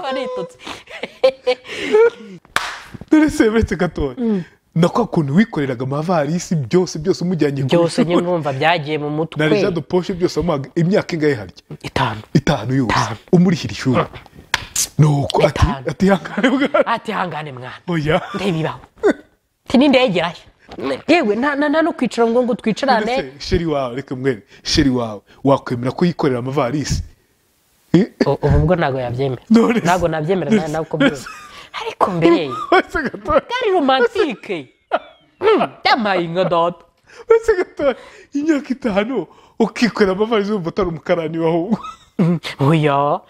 悪いとつ dore semeretse gato na kwa kuntu wikoreraga amavarisi byose byose umujyanye ku byose ishuri nyine numva byagiye mu mutwe na rejado poshe byose wamuhaga imyaka ingahe harya itanu itanu yose Itanu. umurihira ishuri nuko ati Itanu. ati ihangane bwana atihangane mwana oya ndeba ibaho nti n'indegerayo yewe nta nta- nta no kwicara ngo ngo twicarane Mbese sheri wawe reka mwene sheri wawe wakwemera ko yikorera amavarisi Eh, U- ubu bwo ntabwo yabyemera None se- ntabwo nabyemera none nawe se- nawe uko byumva ariko mbere uretse gatoya bwari romantike ndamaye nka dodo uretse gatoya imyaka itanu ukikorera amavarisi wumva utari umukarani wahubwo oya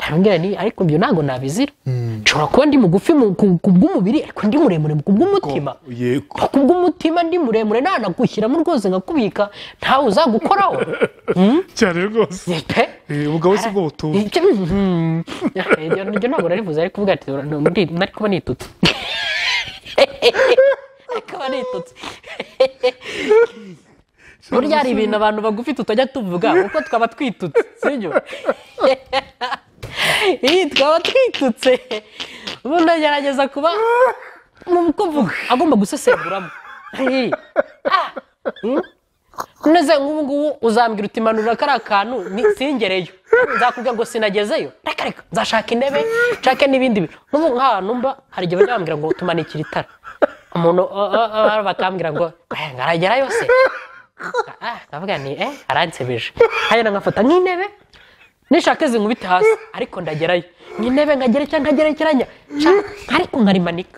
arambwira ni ariko ibyo ntabwo nabizira nshobora kuba ndi mugufi mu- ku ku bw'umubiri ariko ndi muremure ku bw'umutima yego ku bw'umutima ndi muremure ntanagushyiramo rwose nkakubika ntawe uzagukoraho cyane rwose pe Eh, ubugabo si bwo butumva Icyo- Mhm. Iryo iryo ntabwo narivuze ariko kuvuga ati "Ura- ndi- nari kuba nitutse Nari kuba nitutse burya hari ibintu abantu bagufi tutajya tuvuga kuko twaba twitutse sibyo iyi twaba twitutse ubundi agerageza kuba mu kuvuga agomba gusesenguramwo Iyi. Ah. Hmm? neze nk'ubu ngubu uzambwira uti manura kariya kantu ni- singereyo nzakubwira ngo sinagezeyo reka reka nzashaka intebe nshake n'ibindi bintu n'ubu nk'ahantu mba hari igihe bajya bambwira ngo tumanikire itara umuntu uh, uh, uh, bakambwira ngo "Eh, ngo aragerayo se Ah, nkavuga ni eh aransebeje hanyuma nkafata nk'intebe nishaka zinkubite hasi ariko ndagerayo nk'intebe nkagerekera nkagerekeranya Sha- ariko nkarimanika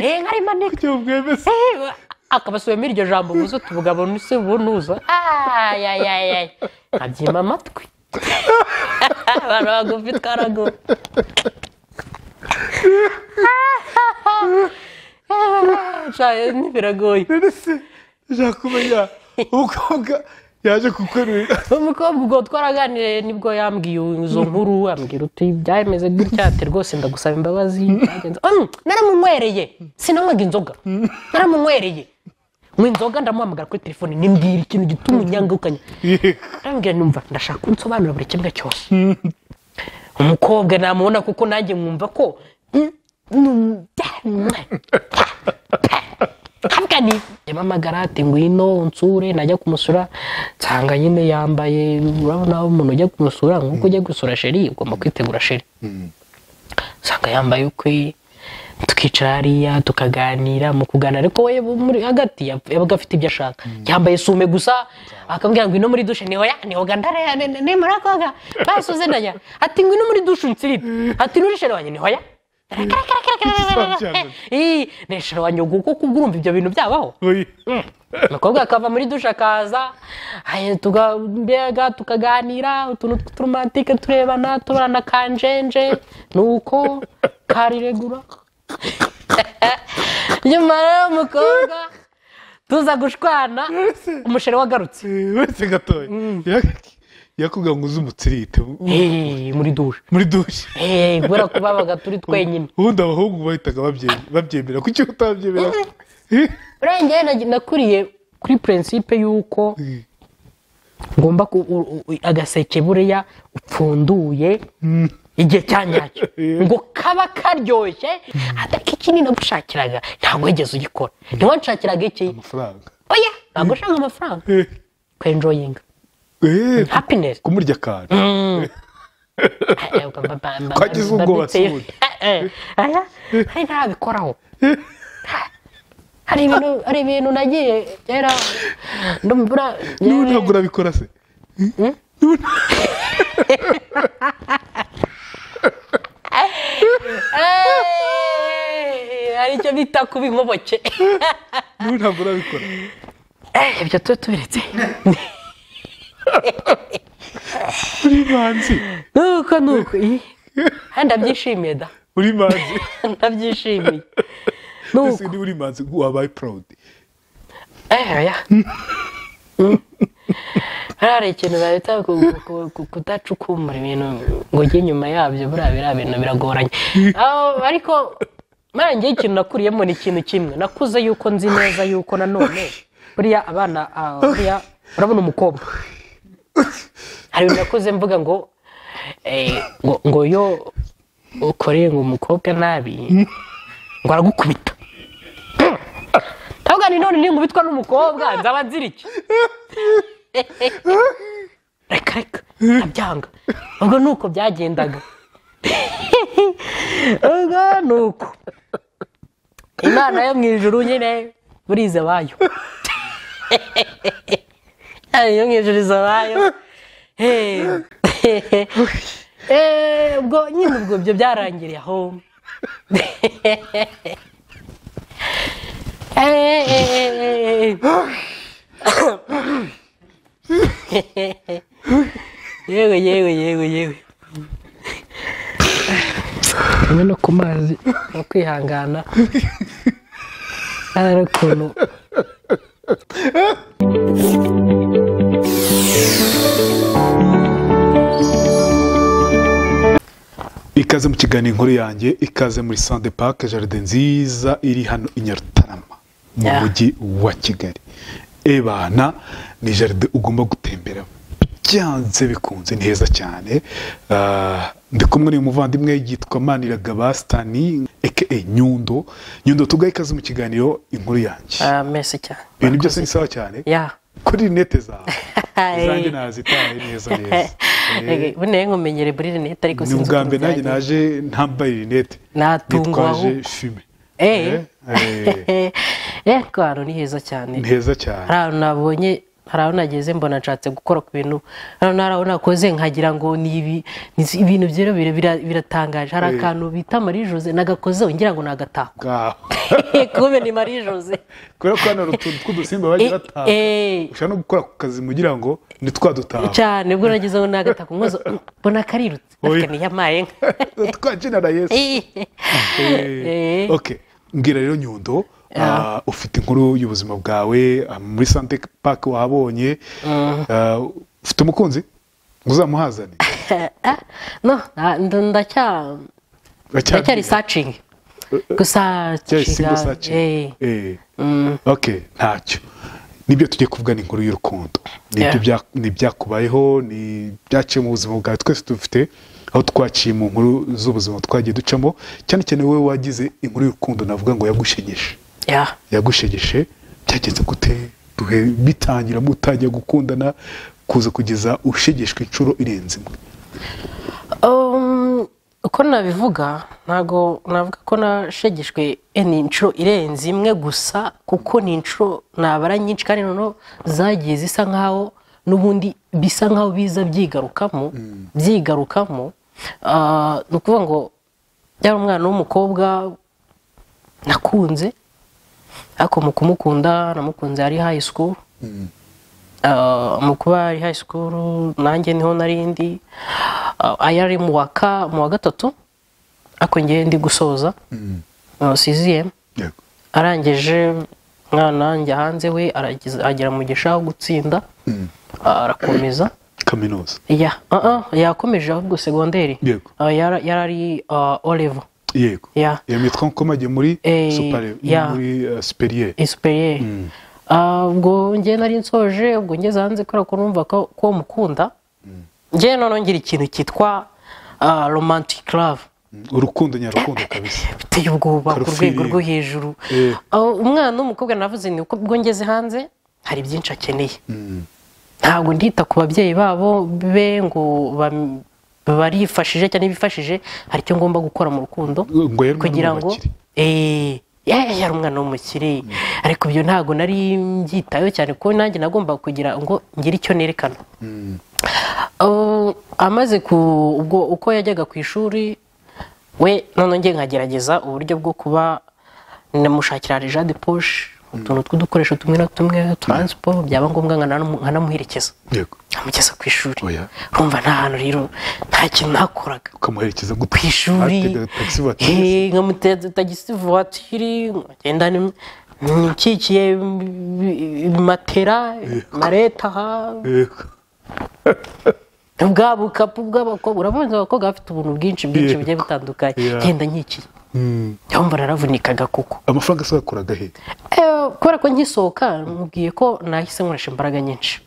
eh nkarimanika ibyo mwemeze Ewe, akabasubiyemo iryo jambo uvuze uti ubugabo ni se bunuza ayayayayi nkabyima amatwi abantu bagufi twaragufi biragoye none se ndashaka kumenya umukobwa yaje kukwerurira umukobwa ubwo twaraganiriye nibwo yambwiye izo nkuru ambwira uti byameze gutya ati rwose ndagusaba imbabazi byagenze Mm, naramunywereye sinanywaga inzoga naramunywereye mu inzoga ndamuhamagara kuri telefone nimbwira ikintu gituma unyangukanya yego arambwira numva ndashaka unsobanurira buri kimwe cyose umukobwa namubona kuko nanjye mwumva ko mm, mm, bya- mwa- havuga ni yamamagara ati ngwino unsure najya kumusura nsanga nyine yambaye urabona aho umuntu ujya kumusura nk'uko ujya gusura sheri ugomba kwitegura sheri usanga yambaye ukwe tukicara hariya tukaganira mu kuganira ariko we muri hagati yap- yabaga afite ibyo ashaka yambaye sume gusa akambwira ngo ino muri dushe niho ya niho gandara ya nemara koga basuze ndanya ati ngo ino muri dushe unsirire ati nuri shere wanjye niho ya neshera wanjye kuko kubwurumva ibyo bintu byabaho oya umukobwa akava muri dushe akaza ay, tuga- mbega tukaganira utuntu tw'uturomantike turebana tubarana kanjenje nuko kariregura nyuma rero umukobwa tuza gushwana umusheri wagarutse Eh, uretse gatoya yakubwira ngo uze umutsirite Eh, muri dushe muri dushe Eh, kubera ko babaga turi twenyine ubundi abahungu bahitaga babye- babyemera kuki utabyemera Eh, urengeye na- nakuriye kuri purensipe y'uko eh, ngomba ku u- u- agaseke buriya upfunduye igihe cya nyacyo Yeah. ngo kaba karyoshye atari kinini nagushakiraga ntabwo wigeze ugikora niba nshakiraga iki amafaranga oya ntabwo ushaka amafaranga Eh, kwenjoyinga eh, happiness kumurya akantu Twagize ubwo basuhuza. aya hari ntabikoraho hari ibintu hari ibintu nagiye kera ndumva niba ntabwo urabikora se Eh, hari icyo bita kuba inkoboke niba ntabwo urabikora Eh, ibyo tuba tubiretse uri manzi nuko nuko ih, eh, ndabyishimiye da uri manzi ndabyishimiye ese nuko niba uri manzi wabaye proud eh oya Mm. Hariya hari ikintu babita ku- ku- ku- kudacukumbura ibintu ngo ujye inyuma yabyo buriya biriya bintu biragoranye Ah, ariko mara njyewe ikintu nakuriyemo ni ikintu kimwe nakuze yuko nzi neza yuko nanone buriya abana ah, buriya urabona umukobwa hari ibintu nakuze mvuga ngo eh, ngo ngo iyo ukoreye ngo umukobwa nabi ngo aragukubita ntabwo ni none ningubitwa n'umukobwa nzaba nzira iki reka reka ndabyanga ubwo ni uko byagendaga ubwo ni uko imana yo mu ijuru nyine burize bayo yo mu ijuru iza bayo Eh, ubwo nyine ubwo ibyo byarangiriye aho Eh, eh, eh, eh, eh. yewe yewe yewe yewe hamwe no ku mazi no kwihangana hari ukuntu ikaze mu kiganiro inkuru yanjye ikaze muri sante pake jaride nziza iri hano i nyarutarama mu Yeah. mujyi wa kigali ebana ni jaride ugomba gutembera byanze bikunze ni heza cyane Ah, ndi kumwe n'uyu muvandimwe yitwa maniraga basitani aka nyundo nyundo tugahe ikaze mu kiganiro inkuru yanjye Ah, mesi cyane ibintu byose ni sawa cyane ya kuri rinete zawe Hey. izanjye nazitaye neza neza Eh, bunaye nkumenyere buri rinete ariko ni sinzi ubwa ukuntu mbere nanjye byagenze. naje ntambaye rinete Natungwa nitwaje ahubwo. fime Eh. Eh, eh, eh ko ahantu ni heza cyane ni heza hari cyane ahantu nabonye hari aho nageze mbona nshatse gukora ku bintu hari ahantu- hari aho nakoze nkagira ngo ni ibi ni si- ibintu byero bira- bira- biratangaje hari Eh. akantu bita marie jose nagakozeho ngira ngo nagataha Ngaho. kube ni marie jose kubera ko hano hari utuntu tw'udusimba bagiye Eh, bataha eh. ushobora no gukora ku kazi mugira ngo ntitwadutaha cyane ubwo nagize aho nagataha nkozo mbona karirutse Oya. ariko niyamaye nka twajenera yesu Eh. Eh, ok mbwira rero nyundo Yeah. ah, ufite inkuru y'ubuzima bwawe ah, muri sante pake wahabonye ah, ufite umukunzi uzamuhazane Ah, no na- nda- ndacya ndacyari searching gusa cyari single searching. Eh. ok ntacyo nibyo tugiye kuvugana inkuru y'urukundo Yeah. nibyo bya- ni ibyakubayeho ni ibyaciye mu buzima bwawe twese dufite aho twaciye mu nkuru z'ubuzima twagiye ducamo cyane cyane wowe wagize inkuru y'urukundo navuga ngo yagushegeshe ya yagushegeshe byagenze gute duhe bitangira mutangiye gukundana kuza kugeza ushegeshwe inshuro irenze imwe Um, uko nabivuga ntabwo navuga ko nashegeshwe eh, ni inshuro irenze imwe gusa kuko ni inshuro nabara nyinshi kandi noneho zagiye zisa nkaho n'ubundi bisa nkaho biza byigarukamo byigarukamo Ah, ni ukuvuga ngo yari umwana w'umukobwa nakunze ariko mu kumukunda namukunze ari high school Ah, mu kuba ari high school nanjye niho narindi ayo ari mu wa ka mu wa gatatu ariko ngewe ndi gusoza siziyemu yego arangije umwana njya hanze we arageza- agera mu gishaka gutsinda ah, arakomeza kaminuza ya ah, ah, yakomeje ahubwo segonderi Yego. Ah, yara- yari ari olevo yego Yeah. iyo mitwe nkomagiye muri Eh, supare yeah. muri eh, superiere esipeyeri ubwo njye nari nsoje ubwo ngeze hanze kubera ko numva ko ko mukunda njye noneho ngira ikintu cyitwa ah, romantic love urukundo nyarukundo kabisa biteye ubwoba ku rwego Karufiriye. rwo hejuru Eh. Ah, umwana w'umukobwa navuze ni uko ubwo ngeze hanze hari byinshi akeneye ntabwo ndita ku babyeyi babo be ngo bam- barifashije cyangwa bifashije hari icyo ngomba gukora mu rukundo ngo yari kugira ngo eee yari umwana w'umukire ariko ibyo ntabwo nari mbyitayeho cyane kuko nanjye nagombaga kugira ngo ngire icyo nerekana Uh, amaze ku ubwo uko yajyaga ku ishuri we none njye nkagerageza uburyo bwo kuba namushakira reja de poshe utuntu tw'udukoresho tumwe na tumwe taransiporo byaba ngombwa nkanamu- nkanamuherekeza yego nkamugeza ku ishuri Oya. urumva nta hantu rero nta kintu nakoraga ukamuherekeza gute ku ishuri Atega taxi voiture. eh, nkamuteza tagisi vuwatiri nkagenda ni- nikikiye ibi- matera mareta aha Yego. bwa bukapu bw'abakobwa urabona abakobwa bafite ubuntu bwinshi bwinshi Yego. bugiye butandukanye Yeah. ngenda nkikiye Mm. yumva naravunikaga kuko amafaranga se yakuraga he Eh, kubera ko ngisohoka mubwiye ko nahise nkoresha imbaraga nyinshi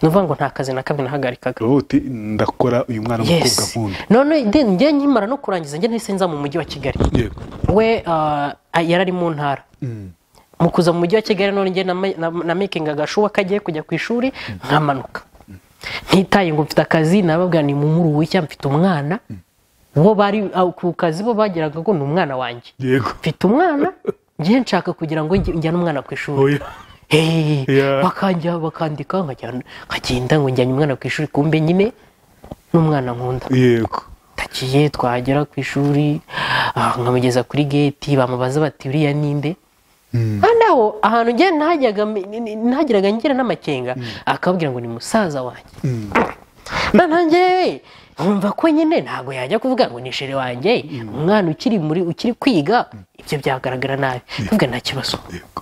ni ukuvuga ngo nta kazi na kamwe nahagarikaga ubu uti ndakora uyu mwana w'umukobwa yesi nkunda none then njye nkimara no kurangiza njye nahise nza mu mujyi wa kigali yego we ah, yari ari mu ntara mu kuza mu mujyi wa kigali none njye nama- na- na making agashuwa kagiye kujya ku ishuri nkamanuka ntitaye ngo mfite akazi nababwira ni mu muru w'icya mfite umwana bo bari ah, ku kazi bo bagiraga ngo ni umwana wanjye yego mfite umwana njye nshaka kugira ngo njye- njyane umwana ku ishuri oya Hey, Yeah. bakajya bakandika nkajyana- nkagenda ngo njyanye umwana ku ishuri kumbe nyine n'umwana nkunda yego takiye twagera ku ishuri ah, nkamugeza kuri geti bamubaza bati uriya ninde naho ahantu njye nahajyaga mbe- ni- ni- nahageraga ngira n'amakenga akababwira ngo ni musaza wanjye na nanjye nkumva ko nyine ntabwo yajya kuvuga ngo ni shere wanjye umwana ukiri muri ukiri kwiga ibyo byagaragara nabi kuvuga nta kibazo yego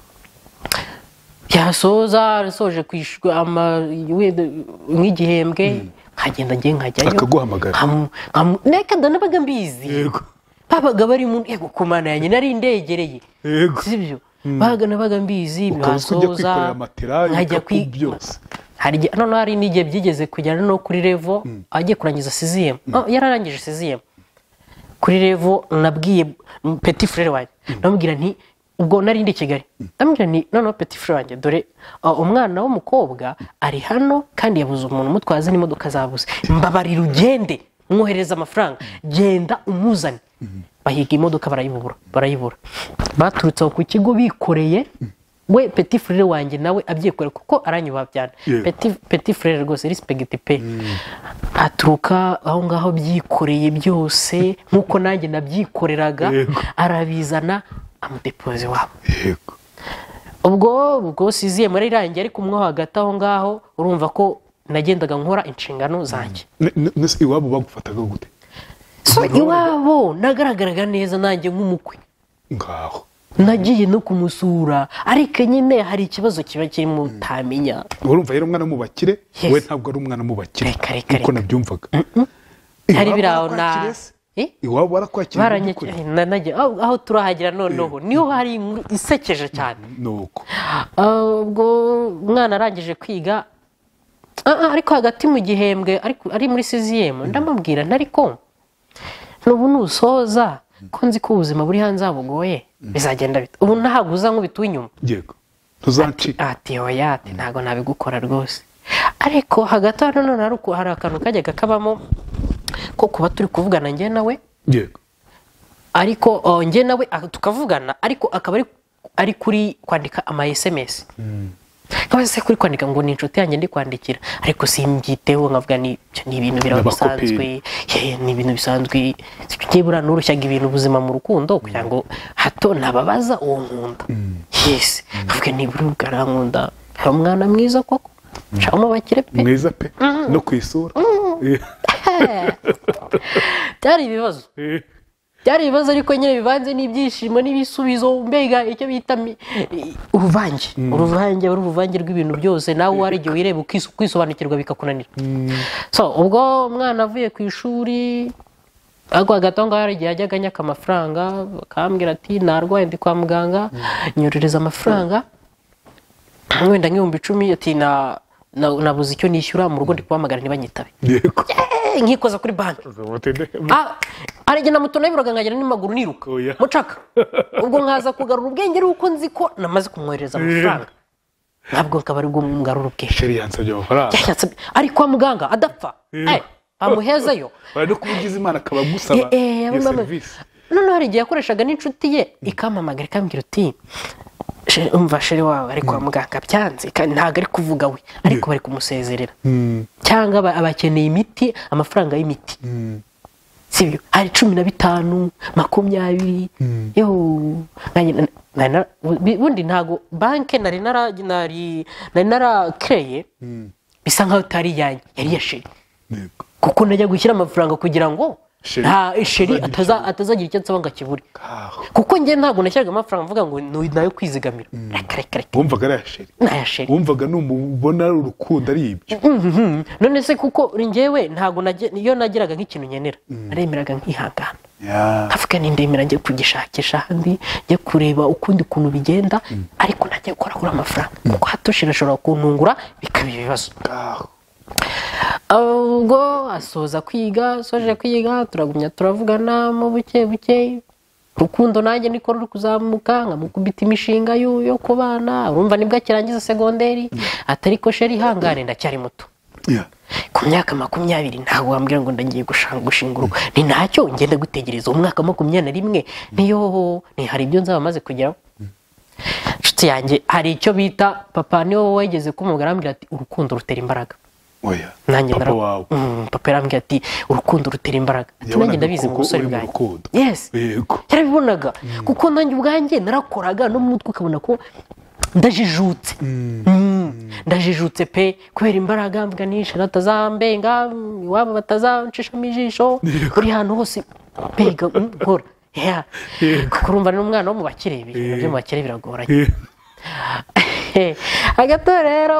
byasoza arasoje kwishyura ama- we- nk'igihembwe nkagenda njye nkajyayo Akaguhamagara. Nkamu- nkamu- neka ndanabaga mbizi yego babaga bari mu ntego ku mana yanjye nari indegereye Yego. sibyo babaga nabaga mbizi Ukaba uzwi ujya byasoza kwikorera matera nkajya ibikapu kwi byose hari igihe noneho hari n'igihe byigeze kujyana no kuri revo agiye kurangiza siziyemu yararangije siziyemu kuri revo nabwiye mm, peti furere wanjye ndamubwira nti ubwo nari ndi i kigali ndamubwira nti noneho peti furere wanjye dore uh, umwana w'umukobwa ari hano kandi yabuze umuntu umutwaza n'imodoka zabuze mbabarira ugende mwohereze amafaranga genda umuzane bahiga imodoka barayibura barayibura baturutse aho ku kigo bikoreye we peti furere wanjye nawe abyikoreye kuko aranyubaha cyane Yego. peti peti furere rwose risipegiti pe aturuka aho ngaho byikoreye byose nk'uko nanjye nabyikoreraga Yego. arabizana amudepoze wabo yego ubwo ubwo siziye muri irangiye ariko umwe wo hagati aho ngaho urumva ko nagendaga nkora inshingano zanjye Ne- ne- ne- se iwabo bagufataga gute so iwabo nagaragaraga neza nanjye nk'umukwe ngaho nagiye no kumusura ariko nyine hari ikibazo kiba kirimo utamenya urumva yari umwana mu bakire Yes. we ntabwo ari umwana mu bakire Reka, reka, reka. nkuko nabyumvaga hari Iwabo biraho na barakwakira se? Eh? iwabo barakwakira Baranyaki- by'ukuri? na- najya- aho aho turahagera noneho niho hari inkuru isekeje cyane nuko Ah, ubwo umwana arangije kwiga ah, ah, ariko hagati mu gihembwe ariko ari muri siziyemu ndamubwira ntariko n'ubu nusoza ko nzi ko ubuzima buri hanze bugoye bizagenda bite ubu ntabwo uza nk'ubita uw'inyuma yego tuzancika ati oya ati ntabwo nabigukora rwose ariko hagati aho nanone hari uku- hari akantu kajyaga kabamo ko kuba turi kuvugana njye nawe yego ariko oh, njye nawe ah, tukavugana ariko akaba ari ari kuri kwandika ama SMS nkaba se kuri kwandika ngo ni inshuti yanjye ndi kwandikira ariko simbyiteho nkavuga ni byo ni ibintu birabasanzwe yeah, ni ibintu bisanzwe nibura nurushyaga ibintu ubuzima mu rukundo kugira ngo hato nababaza uwo nkunda yes nkavuga nibura ukarankunda hari umwana mwiza koko shamo bakire pe mwiza pe no ku isura Eh, byari ibibazo eh, byari ibibazo ariko nyine bivanze n'ibyishimo n'ibisubizo mbega icyo bita mi- i- uruvange uruvange ari uruvange rw'ibintu byose nawe hari igihe wireba ukiso- ukisobanukirwa bikakunanira so ubwo umwana avuye ku ishuri ariko hagati aho ngaho hari igihe yajyaga anyaka amafaranga bakambwira ati narwaye ndi kwa muganga nyurereza amafaranga wenda nk'ibihumbi icumi ati "Na- na- nabuze icyo nishyura mu rugo ndi kubamagara ntibanyitabe yego Eh, nkikoza kuri banki Ah, hari igihe namuto nabiburaga nkagera n'amaguru niruka Oya. mucaka ubwo nkaza kugarura ubwenge ari uko nzi ko namaze kumwohereza amafaranga ntabwo akaba ari bwo ngarura ubwenge sheri yansabye amafaranga Yashatse- ari kwa muganga adapfa Yeah. Eh, bamuhezeyo bari no kuba ugize imana akaba agusaba Eh, eh, iyo mama- serivisi noneho hari igihe yakoreshaga n'inshuti ye ikampamagara ikambwira uti "She- umva sheri wawe ari kwa muganga byanze kandi ntabwo ari kuvuga we ariko bari kumusezerera cyangwa aba- abakeneye imiti amafaranga y'imiti sibyo hari cumi na bitanu makumyabiri yewe nanjye na- nari na- bu- bundi ntago banki nari nara nari nari narakereye bisa nkaho itari iyanjye yari iya sheri yego kuko najya gushyira amafaranga kugira ngo Sheri nta sheri atazagira icyo ataza- atazagira icyo nsaba ngo akibure ngaho kuko njye ntabwo nashyiraga amafaranga mvuga ngo ni nayo kwizigamira reka reka reka wumvaga ari aya sheri naya sheri wumvaga numubona ari urukundo ari ibyo none se kuko njyewe ntabwo najye- iyo nagiraga nk'ikintu nkenera naremeraga nkihangana Yeah. hafi n'indemera njye kugishakisha ahandi njye kureba ukundi kuntu bigenda ariko najya gukora kuri amafaranga kuko hatoshye irashobora kuntungura bikaba ibibazo Ah. ubwo asoza kwiga asoje kwiga turagumya turavugana mu buke buke rukundo nanjye niko ruri kuzamuka nkamukubita imishinga yo yo ku bana urumva nibwo akirangiza segonderi atari ko sheri ihangane ndacyari muto Yeah. ku myaka makumyabiri ntabwo wambwira ngo ndagiye gushanga gushinga urugo ni ntacyo ngenda gutegereza umwaka wa makumyabiri na rimwe niyo ni hari ibyo nzaba maze kugeraho inshuti yanjye hari icyo bita papa niwe wegeze kumugara arambwira ati urukundo rutera imbaraga Oya. nanjye Papa ndara- wawe. Mm, papa yarambwiye ati urukundo rutera imbaraga ati nanjye Yabonaga ndabizi mu ko busore uri mu bwanjye rukundo. yes Yego. yarabibonaga kuko nanjye ubwanjye narakoraga no mu mutwe ukabona ko ndajijutse Mm. ndajijutse pe kubera imbaraga mvuga nishe batazambenga mm, iwabo batazancishamo ijisho buri hantu hose mbega mm, nkora Yeah. kuko urumva ni umwana wo mu bakire ibi ibintu byo mu bakire biragoranye Yeah. hagati aho rero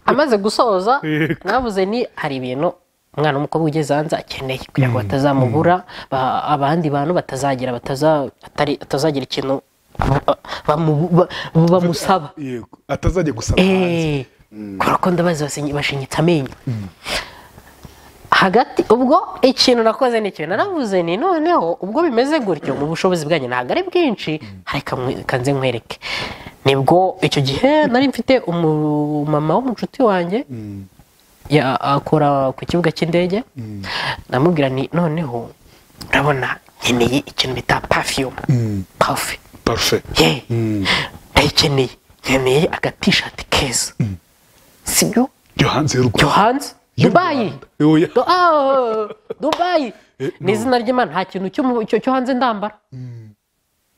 amaze gusoza Yego. mwavuze ni hari ibintu umwana w'umukobwa ugeze hanze akeneye kugira ngo batazamubura ba- abandi bantu batazagira bataza- atari- batazagira ikintu ba- bamu- ba- bamusaba Yego. Atazajya gusaba hanze. Eh, kubera ko ndabazi basenye- bashinyitse amenyo hagati ubwo ikintu nakoze ni ikintu naravuze ni noneho ubwo bimeze gutyo mu bushobozi bwanjye ntabwo ari bwinshi ariko mwe- reka nze nkwereke nibwo icyo gihe nari mfite umumama w'umucuti wanjye ya- akora ku kibuga cy'indege ndamubwira ni noneho urabona nkeneye ikintu bita pafiyumu pafi Parfait. ye ndayikeneye nkeneye agatishati keza sibyo Yo hanze y'urugo. cyo hanze Y'u dubayi Rwanda. Oya. Du- ah, dubayi Eh, ni izina ry'imana nta kintu cyo mu- cyo- cyo hanze ndambara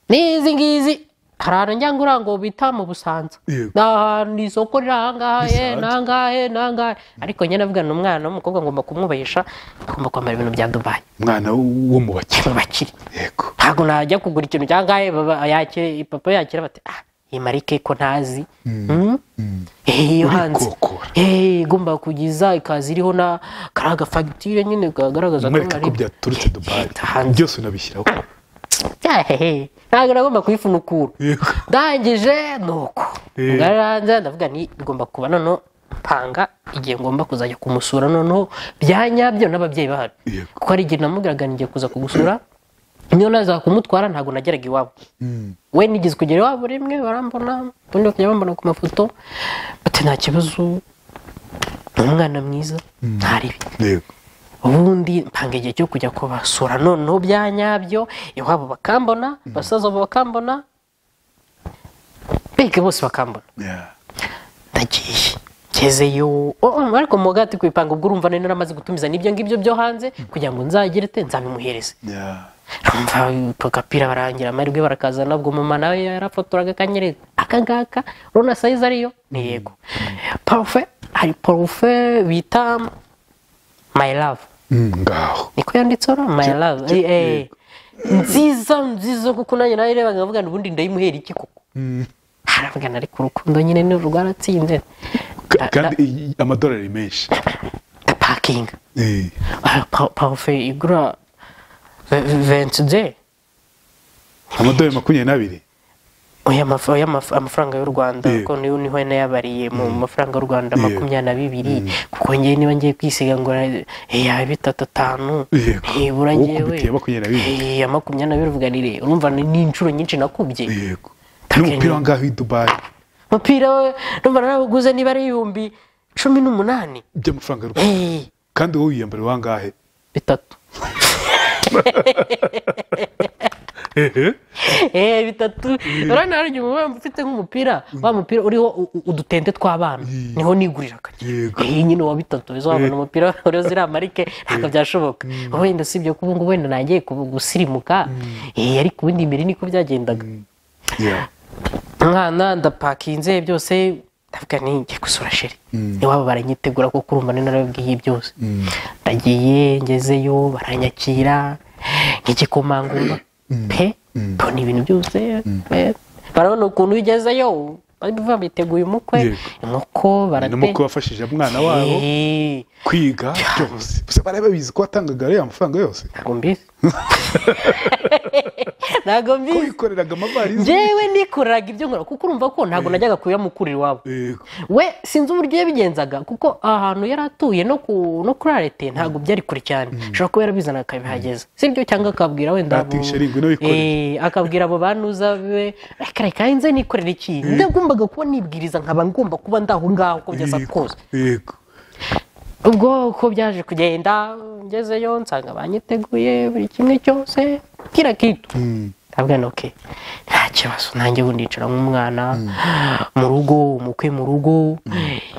n'izi ngizi hari ahantu njya ngura ngo bita mu busanza Yego. ni ahantu ni isoko riri ahangaha Bisa eh, hanze. n'ahangaha eh, n'ahangaha ariko njye navugana n'umwana w'umukobwa ngomba kumwubahisha agomba kwambara ibintu bya dubayi Mwana wo mu bakire. mu bakire Yego. ntabwo najya kugura ikintu cya ngahe baba- yakira- papa yakira bati ah iyi marike ko ntazi Mm? Eh, iyo hanze Urikokora. Eh, igomba kugiza ikaza iriho na kariya gafagitire nyine kagaragaza Mwereka ko nari- byaturutse Dubai. Eh, hanze Byose unabishyiraho. Hehe, ntabwo nagomba kuyifunukura Yego. ndangije nuko Eh. ngararanza ndavuga ni igomba kuba noneho mpanga igihe ngomba kuzajya kumusura noneho bya nyabyo n'ababyeyi bahari Yego. kuko hari igihe namubwiraga ngiye kuza kugusura niyo naza kumutwara ntabwo nageraga iwabo we nigeze kugera iwabo rimwe barambona ubundi bakajya bambona ku mafoto bati nta kibazo ni umwana mwiza ntaribi Yego. ubundi mpanga igihe cyo kujya kubasura noneho bya nyabyo iwabo bakambona basaza babo bakambona mbega bose bakambona Yeah. ndagiye ngezeyo oh, oh, ariko mugati kwipanga ubwo urumva nari naramaze gutumiza n'ibyo ngibyo byo hanze kugira ngo nzagire te nzabimuhereze Yeah. rumva ako gapira barangira amahirwe barakazana ubwo mama nawe yarafotoraga akanyereka aka ngaka urabona sayizi ariyo ni yego parufe hari parufe bita my love Mm, Ngaho. niko yanditseho my love Eh, eh. nziza nziza kuko nanjye nawe rebaga nkavuga ngo ubundi ndayimuhera iki koko Mm. haravugana ariko urukundo nyine ni rwaratsinze Ka- Kandi i- i- amadolari menshi. pakinga Eh. parufe igura ventide Amadolari makumyabiri n'abiri. Oya amafa- oya amafa- amafaranga y'u rwanda Yego. kuko niyo niho nayabariye mu mafaranga y'u rwanda Yego. makumyabiri na bibiri kuko ngewe niba ngiye kwisiga ngo ya bitatu atanu Yego. nibura Wowe ngewe ukubitiye makumyabiri na bibiri. Eh, ya makumyabiri na bibiri uvuga ni re- urumva ni ni inshuro nyinshi nakubye Yego. Taka N'umupira wa ngaho i Dubai. umupira we numva narawuguze niba ari ibihumbi cumi n'umunani By'amafaranga y'u Rwanda. Eh, Kandi wowe wiyambara wangahe? bitatu Ehe. Eh, bitatu urabona hari igihe uba ufite nk'umupira wa mupira uriho u- u- udutente tw'abana niho nigurira kajya Yego. iyi nyine wa bitatu izo wabona umupira uriho ziriya marike ntabwo byashoboka wenda usibye ko ubu ngubu wenda nagiye ku- gusirimuka Eh, ariko ubundi mbere niko byagendaga Yeah. umwana ndapakinze byose ndavuga ni ngiye gusura sheri iwabo baranyitegura kuko urumva ni narabibwiye byose ndagiye ngezeyo baranyakira nk'igikomangoma pe mbona ibintu byose pe barabona ukuntu ugezeyo bari kuvuga biteguye umukwe Yego. inkoko barate ni ko wafashije umwana wabo Eh, kwiga byose gusa bari babizi ko watangaga ariya mafaranga yose ntabwo mbizi ntabwo ko mbizi wikoreraga amavarizi njyewe nikoreraga ibyo nkora kuko urumva ko ntabwo najyaga kubiyamukurira iwabo Yego. we sinzi uburyo yabigenzaga kuko ahantu yari atuye no ku- no kuri arete ntabwo byari kure cyane ashobora kuba yarabizana akabihageza sibyo cyangwa akabwira wenda abo- Atisha arindwi n'abikorera. Eh, akabwira abo banuza biwe reka reka nze nikorera iki ndagombaga kuba nibwiriza nkaba ngomba kuba ndaho ngaho uko byasa Yego. kose Yego. ubwo uko byaje kugenda ngezeyo nsanga banyiteguye buri kimwe cyose kira kitu ndabwira nti oke nta kibazo nanjye ubu ndicara nk'umwana mu rugo umukwe mu rugo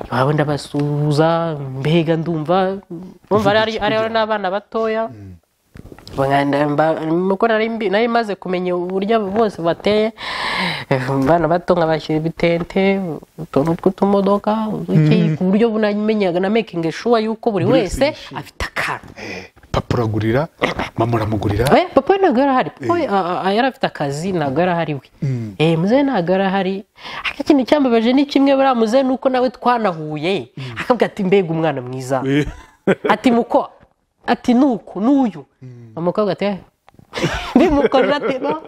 iwabo ndabasuhuza mbega ndumva bumva ari ari n'abana batoya Baganda- mba- nuko nari mbi- nari maze kumenya uburyo abo bose bateye Eh, abana bato nkabashyira ibitente utuntu tw'utumodoka uduki, ku buryo bunamenyaga na making sure yuko buri Buri wese wese yishimye. afite akantu Eh, papa uragurira mama uramugurira Eh, papa we ntabwo yari ahari papa we a- a- yari afite akazi ntabwo yari ahari we Mm. Eh, muzehe ntabwo yari ahari ariko ikintu cyambabaje ni kimwe buriya muzehe ni uko nawe twanahuye akabwira ati mbega umwana mwiza Eh, ati muko ati nuku n'uyu umukobwa ati "Eh." bimukorera ati no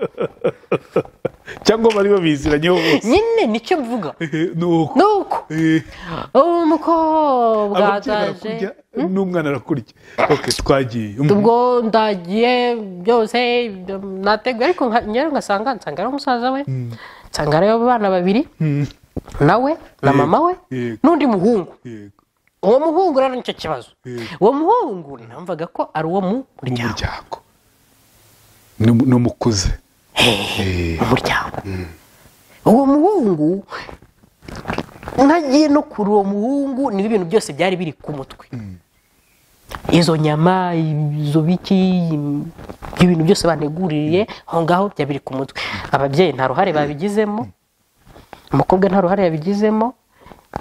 cyangwa bari babiziranyeho bose nyine nicyo mvuga Eh, nuko nuko Eh, uwo mukobwa ataje ababyeyi barakurya n'umwana arakurya ok twagiye Mm. ubwo ndagiye byose nateguye ariko nka- njyewe ngasanga nsanga ari umusaza we nsanga ari abana babiri Mm. nawe na mama we Yego. n'undi muhungu Yego. uwo muhungu rero nicyo kibazo Yego. uwo muhungu namvaga ko ari uwo mu mu muryango muryango N'umu- n'umukuze Eh, umuryango uwo muhungu ntagiye no kuri uwo muhungu niba ibintu byose byari biri ku mutwe izo nyama izo biki ibintu byose baneguriye aho ngaho byari biri ku mutwe ababyeyi nta ruhare babigizemo umukobwa nta ruhare yabigizemo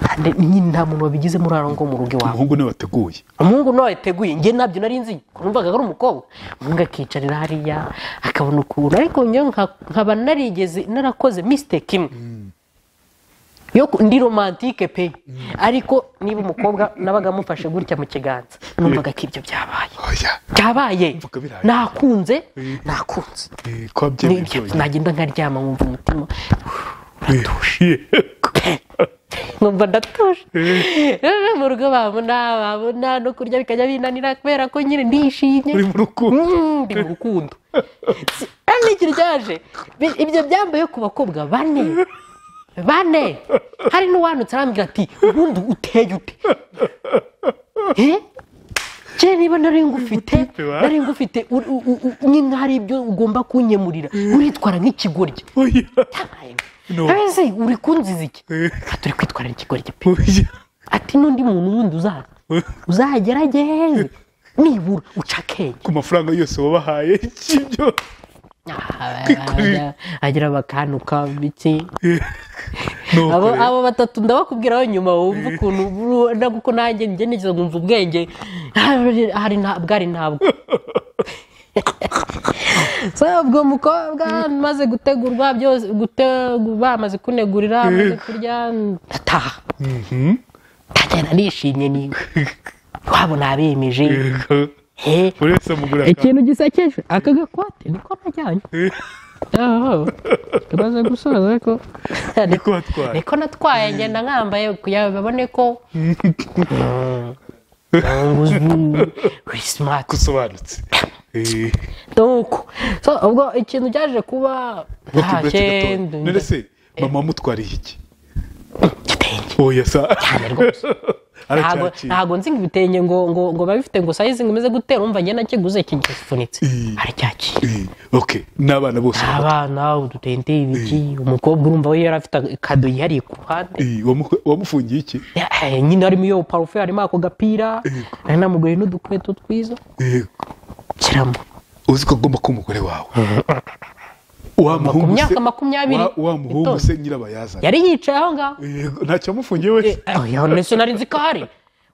kandi nyine nta muntu wabigizemo uruhare ngo mu rugo iwawe umuhungu niwe wateguye umuhungu nawe yateguye njye nabyo nari nzi numvaga ko ari umukobwa umuhungu akicarira hariya akabona ukuntu ariko njyewe nka- nkaba narigeze narakoze misiteke imwe yo ku- ndi romantike pe ariko niba umukobwa nabaga amufashe gutya mu kiganza numvaga ko ibyo byabaye oya byabaye Mvuga biraye. nakunze Mm. nakunze Eh, ko wabyemeye Nibyo, byonyine. nagenda nkaryama nkumva umutima Eh, yego. nkumva ndatuje rero mu rugo babona babona no kurya bikajya binanira kubera ko nyine ndishimye uri mu rukundo Mm, ndi mu rukundo Si- ari n'ikintu cyaje Bi- ibyo byambaye ku bakobwa bane bane hari n'uwanutse arambwira ati ubundi uteye ute Eh? je niba nari ngufite wa? nari ngufite uri- u- u- u- nyine hari ibyo ugomba kunyemurira uritwara nk'ikigoryi oya No. ese uri kunziza iki Eh, turi kwitwarira ikigoryi pe oya ati n'undi muntu wundi uzaza uzagerageze nibura uca akenge ku mafaranga yose wabahaye cy'ibyo Ah, Kwikurira. bajya- agira bakanuka biki Eh, ni uko abo rero. abo batatu ndabakubwiraho nyuma wumva ukuntu buru- na- kuko nanjye njye nigeze nkumva ubwenge hari- hari nta- bwari ntabwo so ubwo mukobwa maze gutegurwa byose gutegu- bamaze kunegurira amaze kurya ndataha Mhm. ndagenda nishimye niwe wabo nabemeje Yego. Eh, buri wese amugura akantu. ikintu gisekeje aka gakwate niko najyanye Eh, aho tumaze gusoza ariko niko watwaye niko natwaye ngenda nkambaye kugira ngo babone ko uri simati gusobanutse Eh, nuko so ubwo ikintu cyaje kuba ok, uretse ntacye gatoya. none se mama wamutwariye iki igitenge oya sa rwose. ntago aracyakira ntago nzi ngo ibitenge ngo ngo ngo biba bifite ngo sayizi ngo imeze gute urumva njye nakiguze kigifunitse Mm. aracyakira Eh, ok n'abana bose abana udutente ibiki umukobwa urumva we yari afite kado yihariye ku ruhande Eh, wamu- wamufungiye iki Eh, nyine harimo iyo parufe harimo ako gapira namugoye n'udukweto twiza Yego. kiramo uzi ko agomba kuba umugore wawe wa ku muhungu se myaka makumyabiri wa- wa muhungu itonze. se nyirabayazana yari yicaye aho ngaho Yego, ntacyo yamufungiye we oya nese nari nzi ko ahari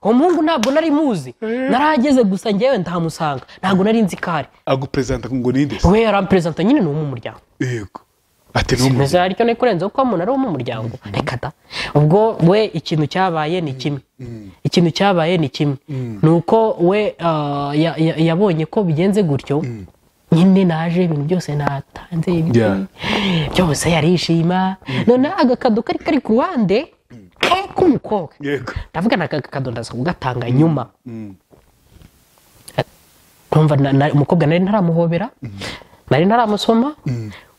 uwo muhungu ntabwo nari muzi narahageze gusa njyewe ndahamusanga ntabwo nari nzi ko ahari aguperezanta ngo ninde se we yaramperezanta nyine ni uwo mu muryango yego ati ni simeze umuryango hari icyo nikurenzeho kuba umuntu ari uwo mu muryango reka da ubwo we ikintu cyabaye ni kimwe ikintu cyabaye ni kimwe ni uko we ah, ya- ya- yabonye ko bigenze gutyo nyine naje ibintu byose natanze ibiti Yeah. byose yarishima noneho agakado kari kari ku ruhande eh, k'umukobwa yego ndavuga na agakado ndaza kugatanga nyuma Mm. Ndumva na- na- umukobwa nari ntaramuhobera nari ntaramusoma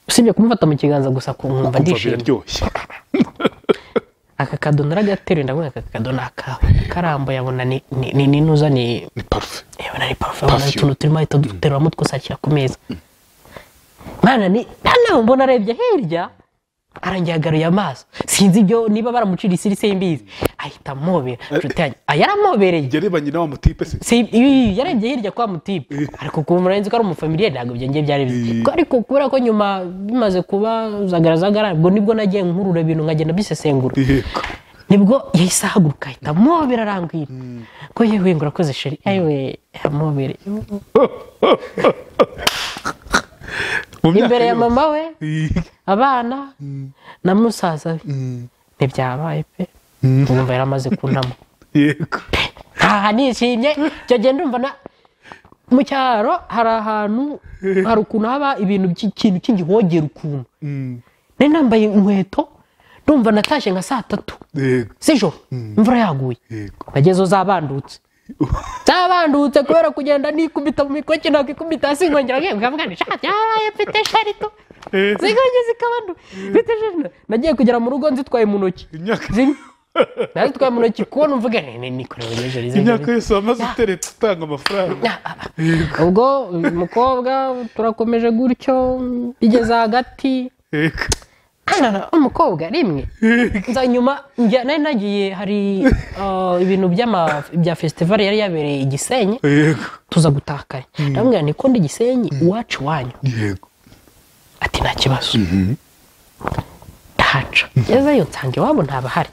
usibye kumufata mu kiganza gusa nkumva kumva ndishimye biraryoshye aka kado naragateruye ndavuga aka kado ni akawe karambuye abona ni ni- ni n'inuza ni ni parufe abona ni parufe abona Perfume. utuntu turimo ahita aduteruramo twasakira ku meza mwana ni nawe mbona arebye hirya arangiye agaruye amaso sinzi ibyo niba baramucira isirisi y'imbizi ahita amobera inshuti yanjye ah, yaramubereye gereranye na wa mutipe se si ibi yarebye hirya kwa mutipe ariko ku muntu ko ari umufamiliye ntabwo byongeye byari Eh. bizi Ko ariko kubera ko nyuma bimaze kuba zagaragara ubwo nibwo nagiye nkurura ibintu nkagenda mbisesengura yego nibwo yahise ahaguruka ahita amobera arambwira ko yewe ngo urakoze sheri yewe amobere mu imbere ya yose. mama we Ih, abana na musaza we ntibyabaye pe ukumva yari amaze kunama yego aha nishimye icyo gihe ndumva na mu cyaro hari ahantu hari ukuntu haba ibintu by'ikintu cy'ingihogera ukuntu Mm. nari nambaye inkweto ndumva natashye nka saa tatu yego z'ijoro imvura yaguye yego nagezeyo zabandutse zabandutse kubera kugenda nikubita mu mikoki nakikubita hasi nkongera nkebwa mwana ishati yaraye mfite sharito ziganje zikabandu mfite sharito nagiye kugera mu rugo nzitwaye mu ntoki Imyaka- zimwe nazitwaye mu ntoki kubona mvuga ni nikorewe n'ijoro imyaka yose wamaze uteretse utanga amafaranga ubwo uyu mukobwa turakomeje gutyo bigeze hagati yego hanana umukobwa rimwe nza nyuma njya nari nagiye hari ah, ibintu by'ama bya fesitivali yari yabereye i gisenyi yego tuza gutakanya ndamubwira ni kundi gisenyi iwacu wanyu yego ati nta kibazo ndahaca ngezeyo nsanga iwabo ntabahari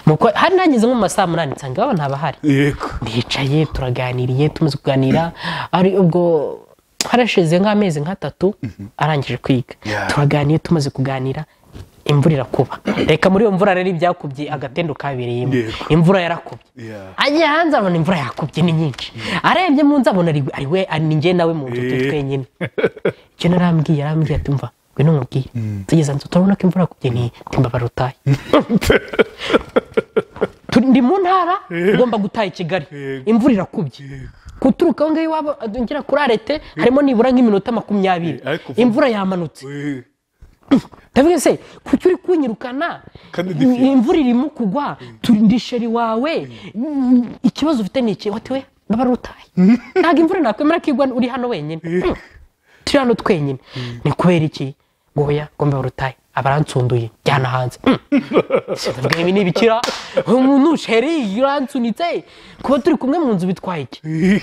Nuko hari nageze nko mu masaha munani nsanga iwabo ntabahari yego ndicaye turaganiriye tumaze kuganira ari ubwo harashize nk'amezi nk'atatu arangije kwiga Yeah. turaganiye tumaze kuganira imvura irakuba reka muri iyo mvura rero ibyakubye agatendo kabereyemo Yego. imvura yarakubye Yeah. agiye hanze abona imvura yakubye ni nyinshi arebye mu nzu abona ari- ari we ari njye nawe mu nzu turi Eh. twenyine icyo narambwiye arambwiye ati mva ngwino nkubwiye tugeze hanze turabona ko imvura yakubye ni timbabara utaye Turi- ndi mu ntara ngomba gutaha i kigali Yego. imvura irakubye guturuka aho ngaho iwabo ngera kuri arete harimo nibura nk'iminota makumyabiri Eh, ariko vuba. imvura yamanutse Eh, ndavuga se kuki uri kunyirukana Kandi Im- ndifi- imvura irimo kugwa turinde isheri wawe Mm, ikibazo ufite ni iki wati we baba ari utaye ntabwo imvura nakwemera ko igwa uri hano wenyine Eh. Mm, turi hano twenyine ni kubera iki ngo oya ngo mbe urutaye abaransunduye njyana hanze Mm. ndavuga ibi ni ibikira umuntu sheri uransunitse kuba turi kumwe mu nzu bitwaye iki eh,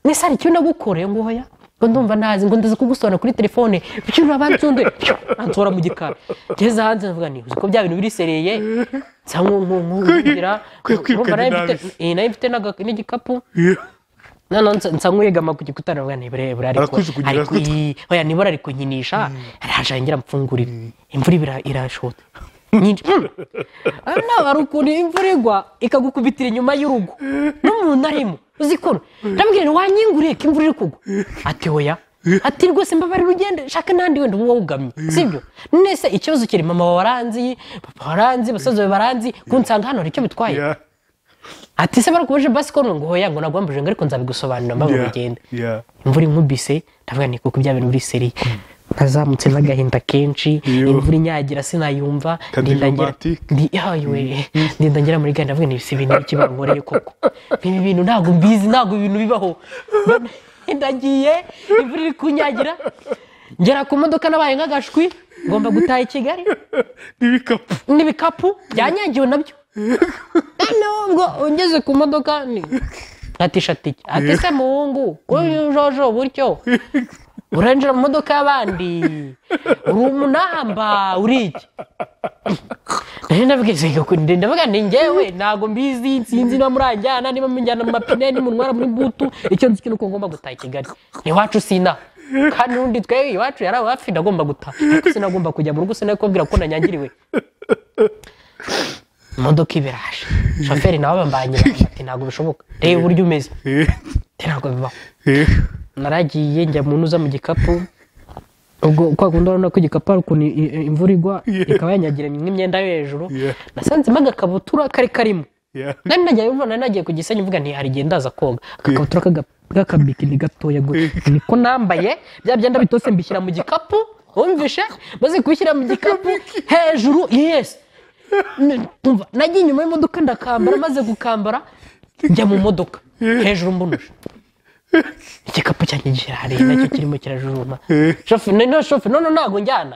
ese hari icyo nagukoreye ngo hoya ngo ndumva ntazi ngo ndaza kugusobanura kuri telefone bityo ntabansunde antora mu gikari ngeze hanze ndavuga ni ko bya bintu birisereye nsa nk'ugira kwe- kwirukana intamisi. nayo mfite n'aga- n'igikapu eh. noneho nsa- nsa nk'uwegama ku gikuta ndavuga ntibure bure ariko Arakujugunyira ariko gutya. iyi- hoya nibura ari kunyinisha araje yongera amfungurira imvura ibira- irashota nyinshi naba ari ukuntu imvura igwa ikagukubitira inyuma y'urugo n'umuntu arimo uzikuntu ndabwira ni wanyinguriye ko imvura iri kugwa ati oya ati rwose mbabarira ugende shaka n'ahandi wenda uba wugamye sibyo none se ikibazo kiri mama waranzi papa waranzi basaza bawe baranzi kunsanga hano hari icyo bitwaye Yeah. ati se barakubuje basi ko ngo hoya ngo nagwambuje ngo ariko nzabigosobanurira mpamvu Yeah. bigenda Yeah. imvura inkubise ndavuga ni kuko bya bintu biri seri nazamutse n'agahinda kenshi Yo. imvura inyagira sinayumva Kandi ndinda ngira- romantic. ndi yawe ndinda ngera muri gahunda ndavuga ni ibisi ibintu bike bankoreye koko ibi bintu ntabwo mbizi ntabwo ibi bintu bibaho ndagiye imvura iri kunyagira ngera ku modoka nabaye nk'agashwi ngomba gutaha i kigali n'ibikapu n'ibikapu byanyagiwe nabyo noneho ubwo ugeze ku modoka ni atisha tike ati se muhungu uyu jojo buryo urinjira mu modoka y'abandi uri umunamba uri iki nari ndabwiza ndavuga ni ngewe ntabwo mbizi nsinzi no muranjyana niba mujyana mu mapine nimutwara muri butu icyo nzi ni uko ngomba gutaha i kigali iwacu sinaha kandi n'undi twebwe iwacu yari aho hafi ndagomba gutaha ariko sinagomba kujya mu rugo sinakubwira ko nanyangiriwe imodoka ibiraje shoferi nawe abambanyira ati ntabwo bishoboka reba uburyo umeze Ati, ntabwo bibaho naragiye njya mu ntuza mu gikapu ubwo kwa kundi urabona ko igikapu hari ukuntu i- i- imvura igwa Yeah. ikaba yanyagira nk'imyenda yo hejuru Yeah. nasanzemo agakabutura kari karimo nari nagiye mbona nari nagiye ku gisenyi mvuga nti hari igihe ndaza koga akakabutura k'aga- k'akabikini gatoya gu- niko nambaye bya byenda bitose mbishyira mu gikapu wumvishe maze kubishyira mu gikapu hejuru yes N- umva, nagiye inyuma y'imodoka ndakambara maze gukambara njya mu modoka hejuru mbonuje igikapu cyanjye gihari nacyo kirimo kirajujuma shofe none shofe none ntabwo njyana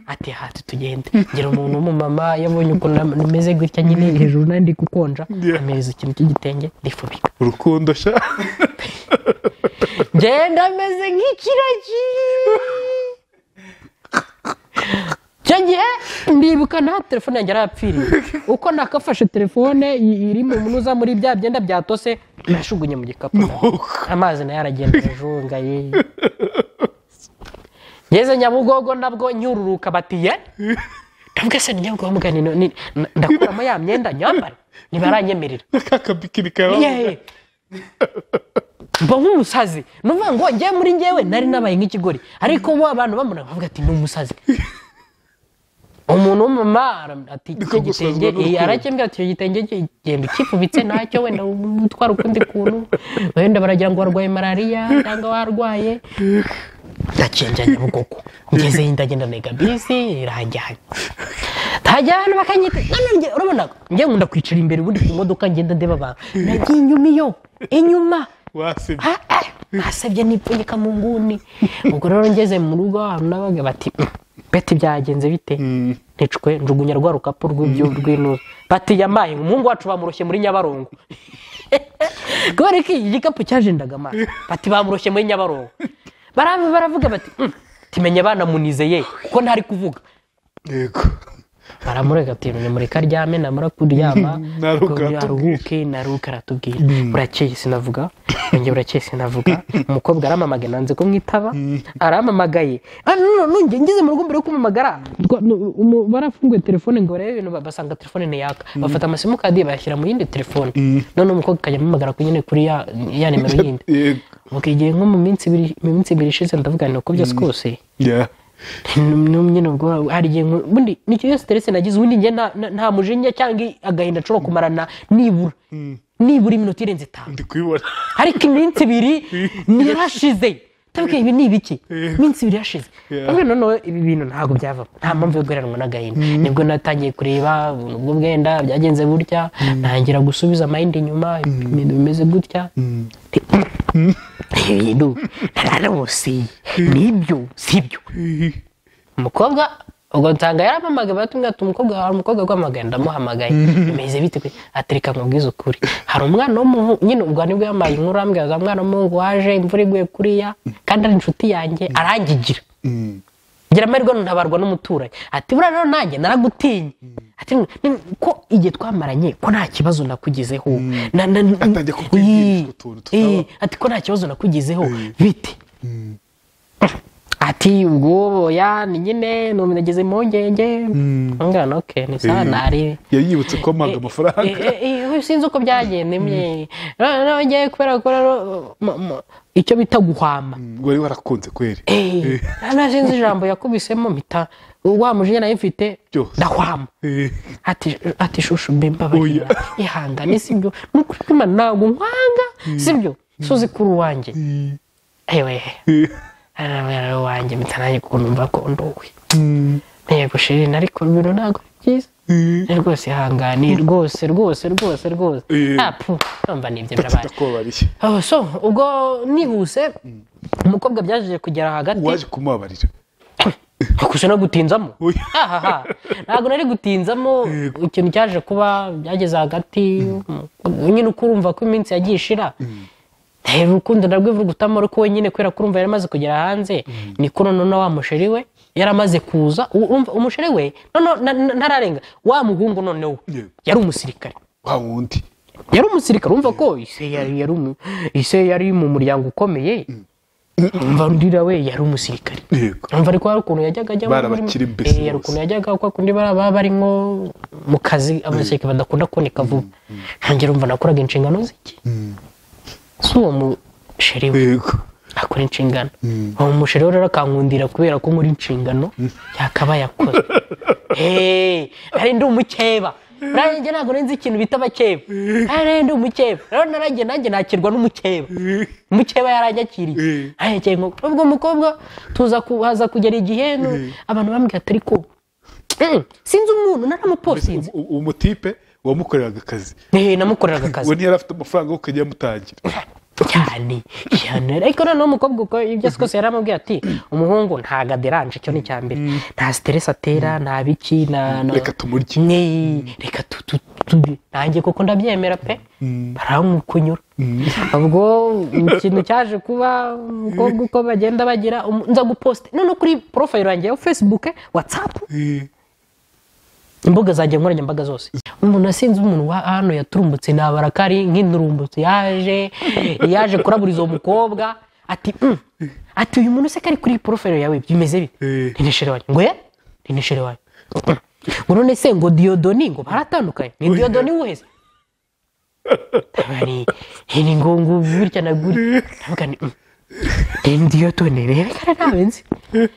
ati hati tugende ngira umuntu w'umumama yabonye ukuntu nam- numeze gutya nyine hejuru nari ndi gukonja Yeah. ameza ikintu cy'igitenge ndifubika urukundo sha ngenda ameze nk'ikiragi icyo gihe ndibuka nta telefone yanjye yarapfiriye uko nakafashe telefone i- iri mu munuza muri bya byenda byatose nashugunye mu gikapu amazi nayo aragenda ajunga ye ngeze nyabugogo nabwo nyururuka batiye ndavuga se ni nyabugogo mbwa ni- ni- ni- ndakuramo ya myenda nyambara ntibaranyemerera n'akakabikini kawe yeee mba nk'umusazi ni ukuvuga ngo njye muri njyewe nari nabaye nk'ikigori ariko bo abantu bamubona bavuga ati ni umusazi umuntu w'umumama aram- ati icyo gusazwa gitenge n'urukundo. eh, aracyembwira ati icyo gitenge ki- genda ukifubitse ntacyo wenda utwara ukundi kuntu wenda baragira ngo warwaye malariya cyangwa warwaye ndacenja nyabugogo ngezeyo ndagenda ntega bisi iranjyanye ntajya hano bakanyita none njye urabona njye nkunda kwicara imbere ubundi ku modoka ngenda ndeba abantu nagiye inyuma iyo inyuma wasebye Ah, ah, basabye nipfunyika mu nguni ubwo rero ngeze mu rugo ahantu n'abaga bati "Mm, beti byagenze bite nicwe njugunya rwa rukapu rw'ibyo rw'inuza bati yamaye umuhungu wacu bamuroshye muri nyabarongo kubera ko iki gikapu cyajendaga amazi bati bamuroshye muri nyabarongo barava baravuga bati "Mm, timenye banamunizeye kuko ntari kuvuga yego baramurega ati mureka aryame namara kuryama Naruka ko yaruhuke naruka aratubwira burakeye sinavuga nanjye burakeye sinavuga umukobwa aramamagaye nanze ko mwitaba aramamagaye Ah, no, no, no, njye ngeze mu rugo mbere yo kumamagara twa- no, umu- barafunguye telefone ngo barebe ibintu ba- basanga telefone ntiyaka bafata amasimukadi bayashyira mu yindi telefone none umukobwa akajya amamagara ku nyine kuri ya ya nimero yindi yego ubwo igihe nko mu minsi ibiri mu minsi ibiri ishize ndavuga nti uko byose kose Yeah. nyine ubwo hari igihe nku- ubundi ni ikibazo siteresi nagize ubundi njye nta- nta- nta mujinya cyangwa agahinda nshobora kumarana nibura nibura iminota irenze itanu ndi kubibona ariko iminsi ibiri ntirashize ndabwira ibi ni ibiki iminsi ibiri yashize Yeah. ndabwira noneho ibi bintu ntabwo byavamo nta mpamvu yo guheranwa n'agahinda nibwo natangiye kureba ubwo bwenda byagenze gutya ntangira gusubiza amayindi inyuma ibintu bimeze gutya ibintu nararose nibyo sibyo umukobwa ubwo nsanga yaramamagaye baratumwe ati umukobwa hari umukobwa guhamagaye ndamuhamagaye bimeze bite kwe atereka nkubwiza ukuri hari umwana w'umuhungu nyine ubwo nibwo yambaye inkuru arambwira za mwana w'umuhungu waje imvura iguye kuriya kandi ari inshuti yanjye arangigira Mm. ngira amahirwe ntabarwa n'umuturanyi ati buriya rero nanjye naragutinye ati "Ni- ko igihe twamaranye ko nta kibazo nakugezeho Na- na- Atangiye kukwigisha Ii, utuntu tutabaho. ii, ati ko nta kibazo nakugezeho bite ati ubwo ya ni nyine numva nagize impungenge ngana oke ni sawa Eh, nari yayibutse ko mpanga amafaranga Eh, eh, eh, sinzi uko byagenda imye noneho ngewe kubera ko rero mu- mu- icyo bita guhama wari warakunze kweri Eh, nta sinzi ijambo yakubisemo mpita wa mujinya nayo mfite Byose. ndahwama Eh, ati ati shushu mbe mbabarira Oya. ihangane sibyo nukuri kwimana ntabwo nkwanga sibyo suzi kuri uwanjye eh, ewe eh, ari uwanjye mpita nanjye ukuntu mva ko nduwe mm, ntego shirini ariko ibintu ntabwo ari byiza eh. Eh, rwose ihangane rwose rwose rwose rwose Eh. apu numva ni ibyo birabaye tutakubabariye Oh, so ubwo nihuse umukobwa byaje kugera hagati waje kumubabarira gusa no gutinzamo Oya. ahaha ntabwo nari gutinzamo ikintu cyaje kuba byageze hagati mm, nyine uko urumva ko iminsi yagiye ishira rero urukundo narwivugutamo ariko we nyine kubera ko urumva yari amaze kugera hanze niko noneho wa musheri we yari amaze kuza u- urumva umusheri we noneho na- na- ntararenga wa muhungu noneho Yego. yari umusirikare wa wundi yari umusirikare urumva ko ise yari yari umu- ise yari mu muryango ukomeye umva rurira we yari umusirikare yego umva ariko hari ukuntu yajyaga ajya Bari muri- abakire mbese Eh, hari bose. ukuntu yajyaga kwa kundi baba baba bari nko mu kazi abasirikare badakunda kuboneka vuba ntangira umva nakoraga inshingano z'iki si uwo musheri we yego akora inshingano uwo musheri we rero akankundira kubera ko muri inshingano yakabaye akoze Hey, nari ndi umukeba nanjye ntabwo nzi ikintu bita abakeba nari ndi umukeba rero naranjye nanjye nakirwa n'umukeba umukeba yaranyakiriye Eh. arekeye nko ubwo mukobwa tuza kuhaza kugera igihe no- abantu bambwira atari ko Mm, sinzi umuntu naramuposinze U- uwo mutipe wamukoreraga akazi namukoreraga akazi we ntiyari afite amafaranga yo kujya amutangira cyane cyane ariko noneho umukobwa uko ibyo azi kose yaramubwiye ati umuhungu ntago aderanje icyo ni icya mbere nta siteresi atera nta biki na- na- Reka tumurye. Nee, reka tu- tu- tu- nanjye kuko ndabyemera pe baramukunyura ubwo ikintu cyaje kuba umukobwa uko bagenda bagira umu- nza guposte none kuri porofayiro yanjye ya facebook whatsapp Eh, imbuga zanjye nkoranyambaga zose umuntu asinze umuntu wa hano yaturumbutse ntabara ko ari nk'inturumbutse yaje yaje kuraburiza uwo mukobwa ati "Mm." ati uyu muntu se ko ari kuri porofayiro yawe bimeze bite Eh. rineshere wanyu ngo ye rineshere wanyu ngo none se ngo diyodoni ngo baratandukanye ni diyodoni wese tabari ni ngo ngo gutya na gutya ndavuga ni "Mm." ni diyodoni rero ko ari ntawe nzi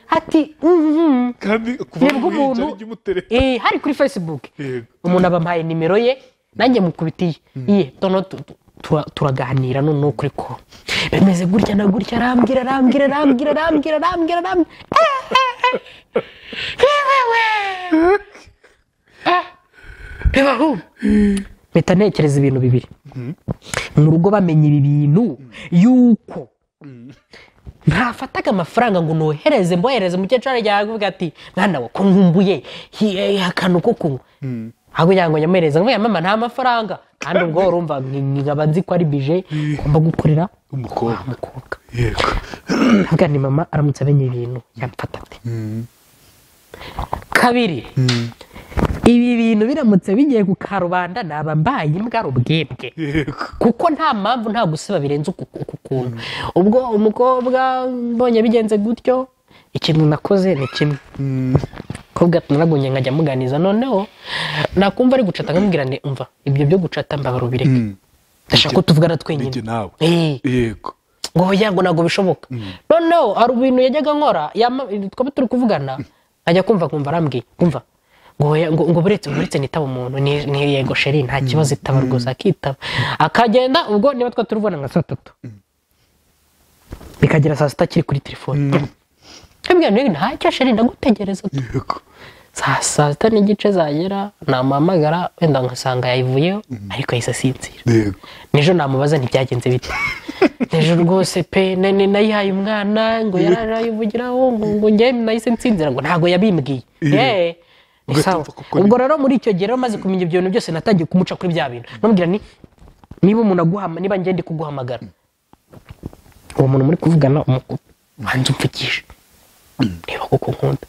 ati mhm kandi kuva nibwo mu ruhinja umuntu n'igimutere- Eh, hari kuri facebook Yego. umuntu abampaye nimero ye nanjye mukubitiye iye noneho tu- tu- tura- turaganira noneho kuri ko bimeze gutya na gutya arambwira arambwira arambwira arambwira arambwira arambwira Eh, eh, eh. Yewewe. Eh, reba hano. mpita ntekereza ibintu bibiri mu rugo bamenya ibi bintu yuko ntafataga amafaranga ngo nohereze mbohereze umukecuru arajya avuga ati mwana we ko nkumbuye hi- eh, akantu ko kunywa ahubwo kugira ngo nyamuhereze ngo mama nta mafaranga kandi ubwo urumva nk- nkaba nzi ko ari bije ngomba gukorera umukobwa umukobwa yego avuga ni mama aramutse amenye ibintu yamfata ate kabiri ibi bintu biramutse bigiye ku karubanda naba mbaye imbwa ubwebwe yego kuko nta mpamvu nta gusiba birenze uku uku kuntu ubwo umukobwa mbonye bigenze gutyo ikintu nakoze ni kimwe umukobwa naragonye nkajya amuganiza noneho nakumva ari gucata nkamubwira nti umva ibyo byo gucata mbabara ubireke Mm. ndashaka ko tuvugana Ninjye twenyine nawe Eh, yego ngo oya ngo ntabwo bishoboka noneho hari ibintu yajyaga nkora yama- twaba turi kuvugana ajya kumva kumva arambwiye kumva ngo oya, ngo ngo buretse buretse nitaba umuntu ni ni yego sheri nta kibazo itaba rwose akitaba akagenda ubwo niba twaba turi kuvugana nka saa tatu bikagera saa sita akiri kuri telefone abwira niba ntacyo sheri ndagutegereza tu." yego saa saa sita n'igice zagera namuhamagara wenda nkasanga yayivuyeho ariko yahise asinzira yego nijoro namubaza ntibyagenze bite nijoro rwose pe na- na- nayihaye umwana ngo yarayivugiraho ngo ngo njye nahise nsinzira ngo ntabwo yabimbwiye Eh, ni sawa Ugatumva kuko ni- ubwo rero muri icyo gihe rero maze kumenya ibyo bintu byose natangiye kumuca kuri bya bintu namubwira ni niba umuntu aguhama niba njye ndi kuguhamagara uwo muntu muri kuvugana umukuru wanze umvugisha niba kuko nkunda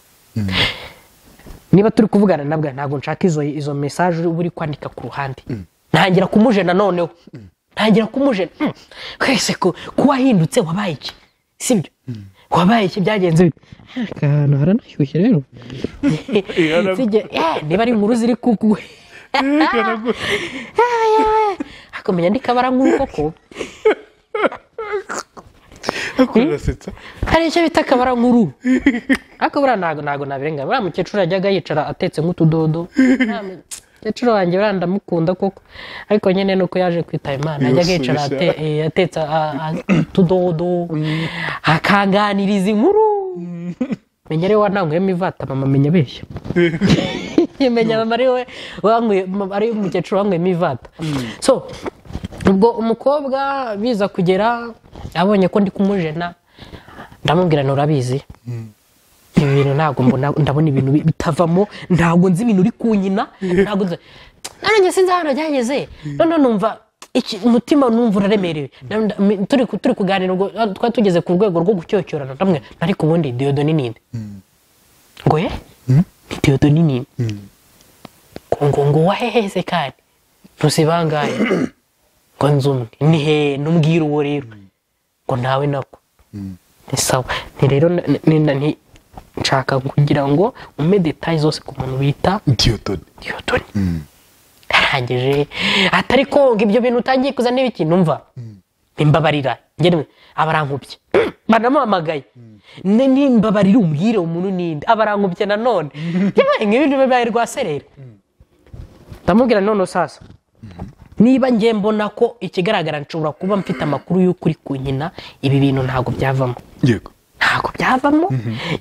niba turi kuvugana nabwo ntabwo nshaka izo izo mesaje uba uri kwandika ku ruhande ntangira kumujena noneho ntangira kumujena Mm. twese ku- kuba ahindutse wabaye iki sibyo wabaye iki byagenze bite aka hantu haranashyushye rero haragu- Sijye- eh, niba ari inkuru ziri kuguhe akamenya ndi kabarankuru koko ariko urasetsa hari icyo bita akabarankuru ariko buriya ntabwo ntabwo nabirenga buriya mukecuru yajyaga yicara atetse nk'utudodo Buriya mukecuru wanjye buriya ndamukunda koko ariko nyine nuko yaje kwitaba imana yajyaga yicara ate- eh, atetse a- a- utudodo akanganiriza inkuru menya rero wananguyemo ivata mama menya abeshya menya mama ari we wanguye- ari umukecuru wanguyemo ivata so ubwo umukobwa biza kugera abonye ko ndi kumujena ndamubwira nti urabizi ibi bintu ntabwo mbona ndabona ibintu bi- bitavamo ntabwo nzi ibintu uri kunyina ntabwo nzi nanjye sinzi ahantu byageze noneho numva iki umutima numva uraremerewe Na- nda- mi- turi ku- turi kuganira ubwo ah, twari tugeze ku rwego rwo gucyocyorana ndamwe ariko ubundi diyodoni ni inde ngo ye ni diyodoni ni inde ngo ngo ngo waheheze kandi ntusi bangahe ngo nzi umwe ni he n'umbwira uwo rero ngo nawe nako ni sawa ni rero na- ni- ni- ni- nshaka kugira ngo umpe detaye zose ku muntu bita diyotoni diyotoni arangije atari ko ngo ibyo bintu utangiye kuzana ibiki numva nimbabarira njye nimwe aba arankubye banamuhamagaye ne nimbabarira umbwire umuntu ninde aba arankubye nanone yewe nk'ibintu bibaye rwaserera ndamubwira none sasa niba njye mbona ko ikigaragara nshobora kuba mfite amakuru y'ukuri ku nyina ibi bintu ntabwo byavamo yego ntabwo byavamo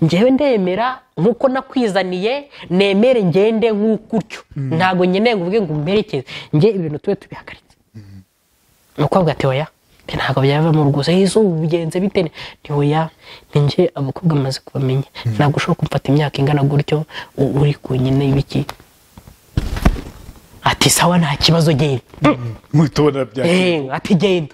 ngewe ndemera nk'uko nakwizaniye nemere ngende nk'uko utyo ntabwo nkeneye ngo uvuge ngo umperekeze nge ibintu tube tubihagaritse umukobwa ati oya mbe ntabwo byavamo rwose yezu ubigenze bite ni oya ni nge abakobwa bamaze kubamenya ntabwo ushobora kumfata imyaka ingana gutyo u- uri ku nyine y'ibiki ati sawa nta kibazo genda mwitubona bya Eh, ati genda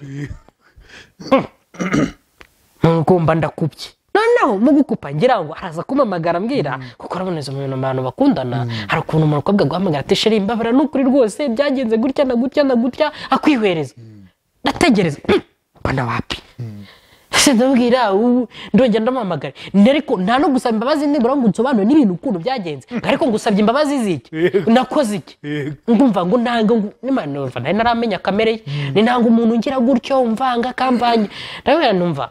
ngomba ndakubye noneho mu gukupa ngira ngo araza kumpamagara mbwira kuko araboneza mu bintu abantu bakundana hari ukuntu umuntu akobwa guhamagara ati sheri mbabara ni ukuri rwose byagenze gutya na gutya na gutya akwihwereza ndategereza mbona wapi ese ndabwira ubu ndongera ndamuhamagara Ni ariko nta no gusaba imbabazi nibura ngo unsobanure n'ibintu ukuntu byagenze ariko ngusabye imbabazi z'iki Yego. nakoze iki Yego. ngumva ngo nanga ngo n'imana numva nari naramenya kamere ye ni nanga umuntu ngira gutyo mvanga akamvanye nawe numva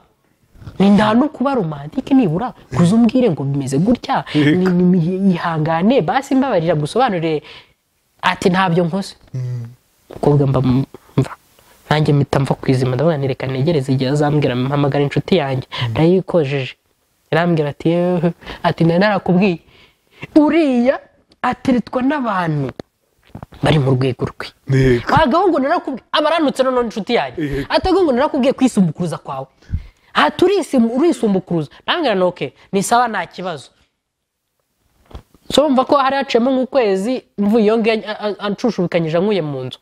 ni nta no kuba romantike nibura kuza umbwire ngo bimeze gutya Yego. ni- ni- ni- yihangane basi mbabarira gusobanurire ati ntabyo nkoze umukobwa mba mva nanjye mpita mva ku izima ndavuga nti reka ntegereze igihe azambwira mpamagara inshuti yanjye ndayikojeje irambwira ati yewe ati nari narakubwiye uriya ateretwa n'abantu bari mu rwego rwe yego abagabo ngo narakubwiye aba aranutse noneho inshuti yanjye Yego. atago ngo narakubwiye kwisumbukuruza kwawe aha turisim- urisumbukuruza nambwira ni oke ni sawa nta kibazo so mva ko hari haciyemo nk'ukwezi mvuye iyo ngiyo a- a- anshushubikanyije ankuye mu nzu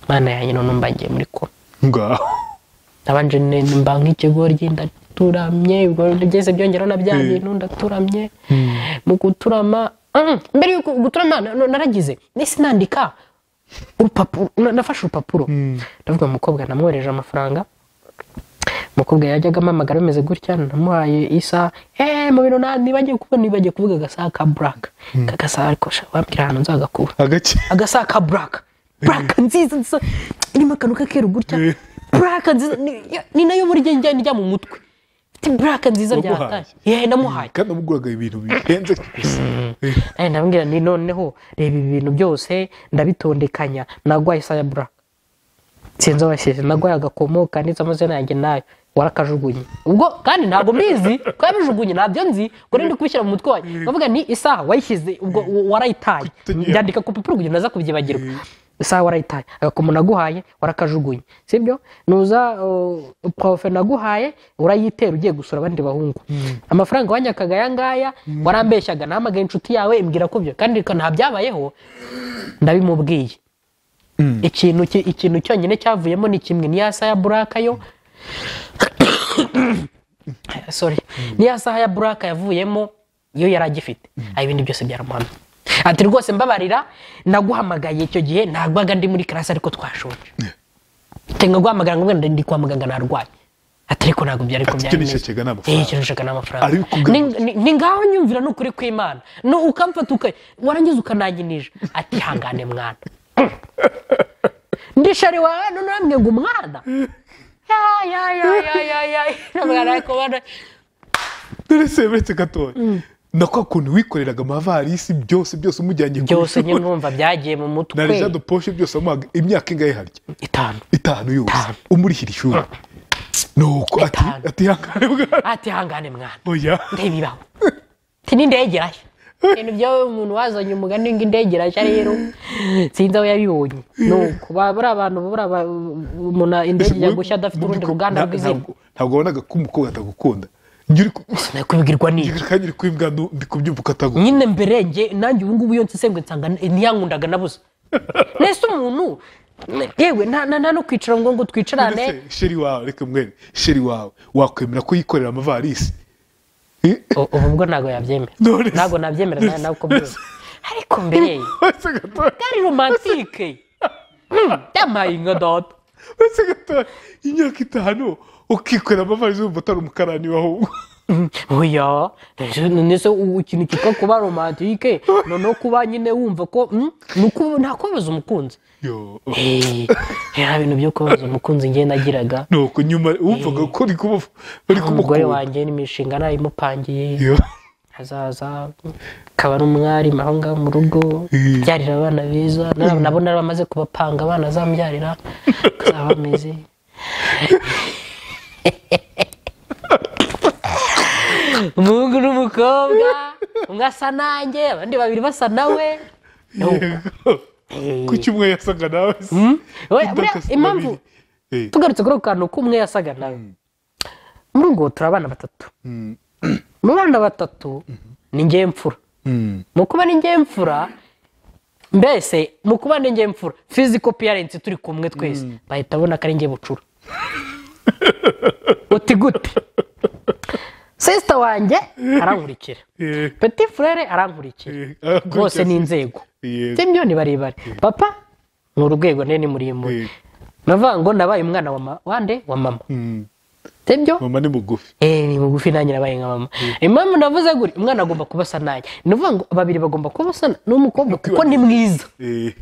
mana yanjye none mbagiye muri koma ngaho nabanje ne- mba nk'ikigoryi ndaturamye ubwo byose byongeraho na bya Mm. bintu ndaturamye mu guturama Mm, mbere y'uko guturama na- na- naragize nahise nandika urupapuro na- nafashe urupapuro ndavuga umukobwa namwohereje amafaranga umukobwa yajyaga amamagara bimeze gutya namuhaye isaha eee mu bintu na- nibagiwe kuba nibagiwe kuvuga agasaha ka buraka ka gasaha ariko sha- wambwira ahantu nzagakura agace agasaha ka buraka buraka nziza nziza irimo akantu k'akeru gutya Eh. buraka nziza ni- ni nayo buri gihe njya njya mu mutwe mfite buraka nziza Waguhaye? ryataye yewe namuhaye kandi amuguraga ibintu bihenze gusa Eh, ndabwira ni noneho reba ibi bintu byose ndabitondekanya nagwaye isa ya buraka sinzi abashije nagwaye agakomo kanditse amazina yanjye nayo warakajugunye ubwo kandi ntabwo mbizi ko yabijugunye ntabyo nzi ngo rero ndi kubishyira mu mutwe wanjye bavuga ni isaha wayishyize ubwo w- warayitaye Tugiye. byandika ku rupapuro kugira ngo naza kubyibagirwa isaha warayitaye agakomo naguhaye warakajugunye sibyo nuza uh, profe naguhaye urayitera ugiye gusura abandi bahungu amafaranga wanyakaga aya ngaya warambeshyaga nahamagaye inshuti yawe imbwira ko byo kandi nta byabayeho ndabimubwiye ikintu ki- ikintu cyonyine cyavuyemo ni kimwe ni ya saha ya buraka yo sorry ni ya saha ya buraka yavuyemo yo yari agifite aho ibindi byose byaramuhamye ati rwose mbabarira naguhamagaye icyo gihe nagwaga ndi muri karasi ariko twashonje tenga guhamagara ngo wenda ndi kwa muganga narwaye ati ariko ntabwo byari ko Ati byari icyo bimeze. nishakaga ni amafaranga. Eh, icyo nishakaga ni amafaranga Ariko Ni- ni- ni ngaho nyumvira ni ukuri kw'imana No, ukamfata uka warangiza ukananyinisha ati hangane mwana ndishari wawe none uramwe ngo umwana Ya, ya, ya, ya, ya, ya. Nabwira ariko bana- dore se uretse gatoya na kwa kuntu wikoreraga amavarisi byose byose umujyanye ku byose nyine ishuri numva byagiye mu na mutwe rejado poshe byose amuhaga imyaka ingahe harya itanu itanu yose Itanu. umurihira ishuri nuko ati Itanu. ati yakare bwana ati hangane mwana oya ndeba ibaho ati n'indege irashya ibintu byawe umuntu wazanye umugani ngo indege irashya rero sinzi aho yabibonye ni uko ba- buriya abantu buriya ba- umuntu indege ijya gushya adafite urundi ruganda Nta- rw'izina ntabwo- ntabwo wabonaga ko umukobwa atagukunda njye uri ku- nari kubibwirwa n'iki kandi uri kwimbwa nu- ndi kubyumva ko atagukunda nyine mbere njye nanjye ubu ngubu iyo nsesengwe nsanga ntiyankundaga nabuze nese umuntu yewe nta nta- nta no kwicara ngo ngo twicarane Ndetse sheri wawe reka mwene sheri wawe wakwemera ko yikorera amavarisi Eh, U- ubu bwo ntabwo yabyemera None se- ntabwo nabyemera nawe nawe uko byose ariko mbere uretse gatoya bwari romantike Hmm, yampaye inka data uretse gatoya imyaka itanu ukikorera amavarizi wumva utari umukarani ahubwo oya ese nese ubu ikintu cyitwa kuba romantike noneho kuba nyine wumva ko mm, ni uku- nta kubabaza umukunzi Yo. Eh, nta bintu byo kubabaza umukunzi njye nagiraga nuko nyuma wumvaga ko uri kumu- uri umugore kumukunda wanjye n'imishinga nayimupangiye Yo. hazaza akaba ari umwarimu aho ngaho mu rugo Eh. byarira abana beza na- nabo nari bamaze kubapanga abana azamubyarira bazaba bameze umuhungu n'umukobwa umwe asa nanjye abandi babiri basa nawe Yego. kuki umwe yasaga nawe se? Mm. We- Udakase buriya babiri. impamvu Eh, tugarutse kuri ako kantu k'umwe yasaga nawe muri ubwo turi abana batatu mm, mu bana batatu ni njye mfura mm. mu kuba ni njye mfura mbese mu kuba ni njye mfura fiziko piyarensi turi kumwe twese bahita babona ko ari njye bucura uti gute sisita wanjye arankurikira Eh, peti furere arankurikira eh, akurikira bose ni se. inzego Yego. z'imyo ni barebare papa ni urwego nini muremure Eh, navuga ngo nabaye umwana wa ma- wa nde wa mama mm. sibyo mama ni mugufi Eh, ni bugufi nanjye nabaye nka mama impamvu navuze guri umwana agomba kuba asa nanjye ni ukuvuga ngo babiri bagomba kuba asa n'umukobwa kuko ni mwiza Eh,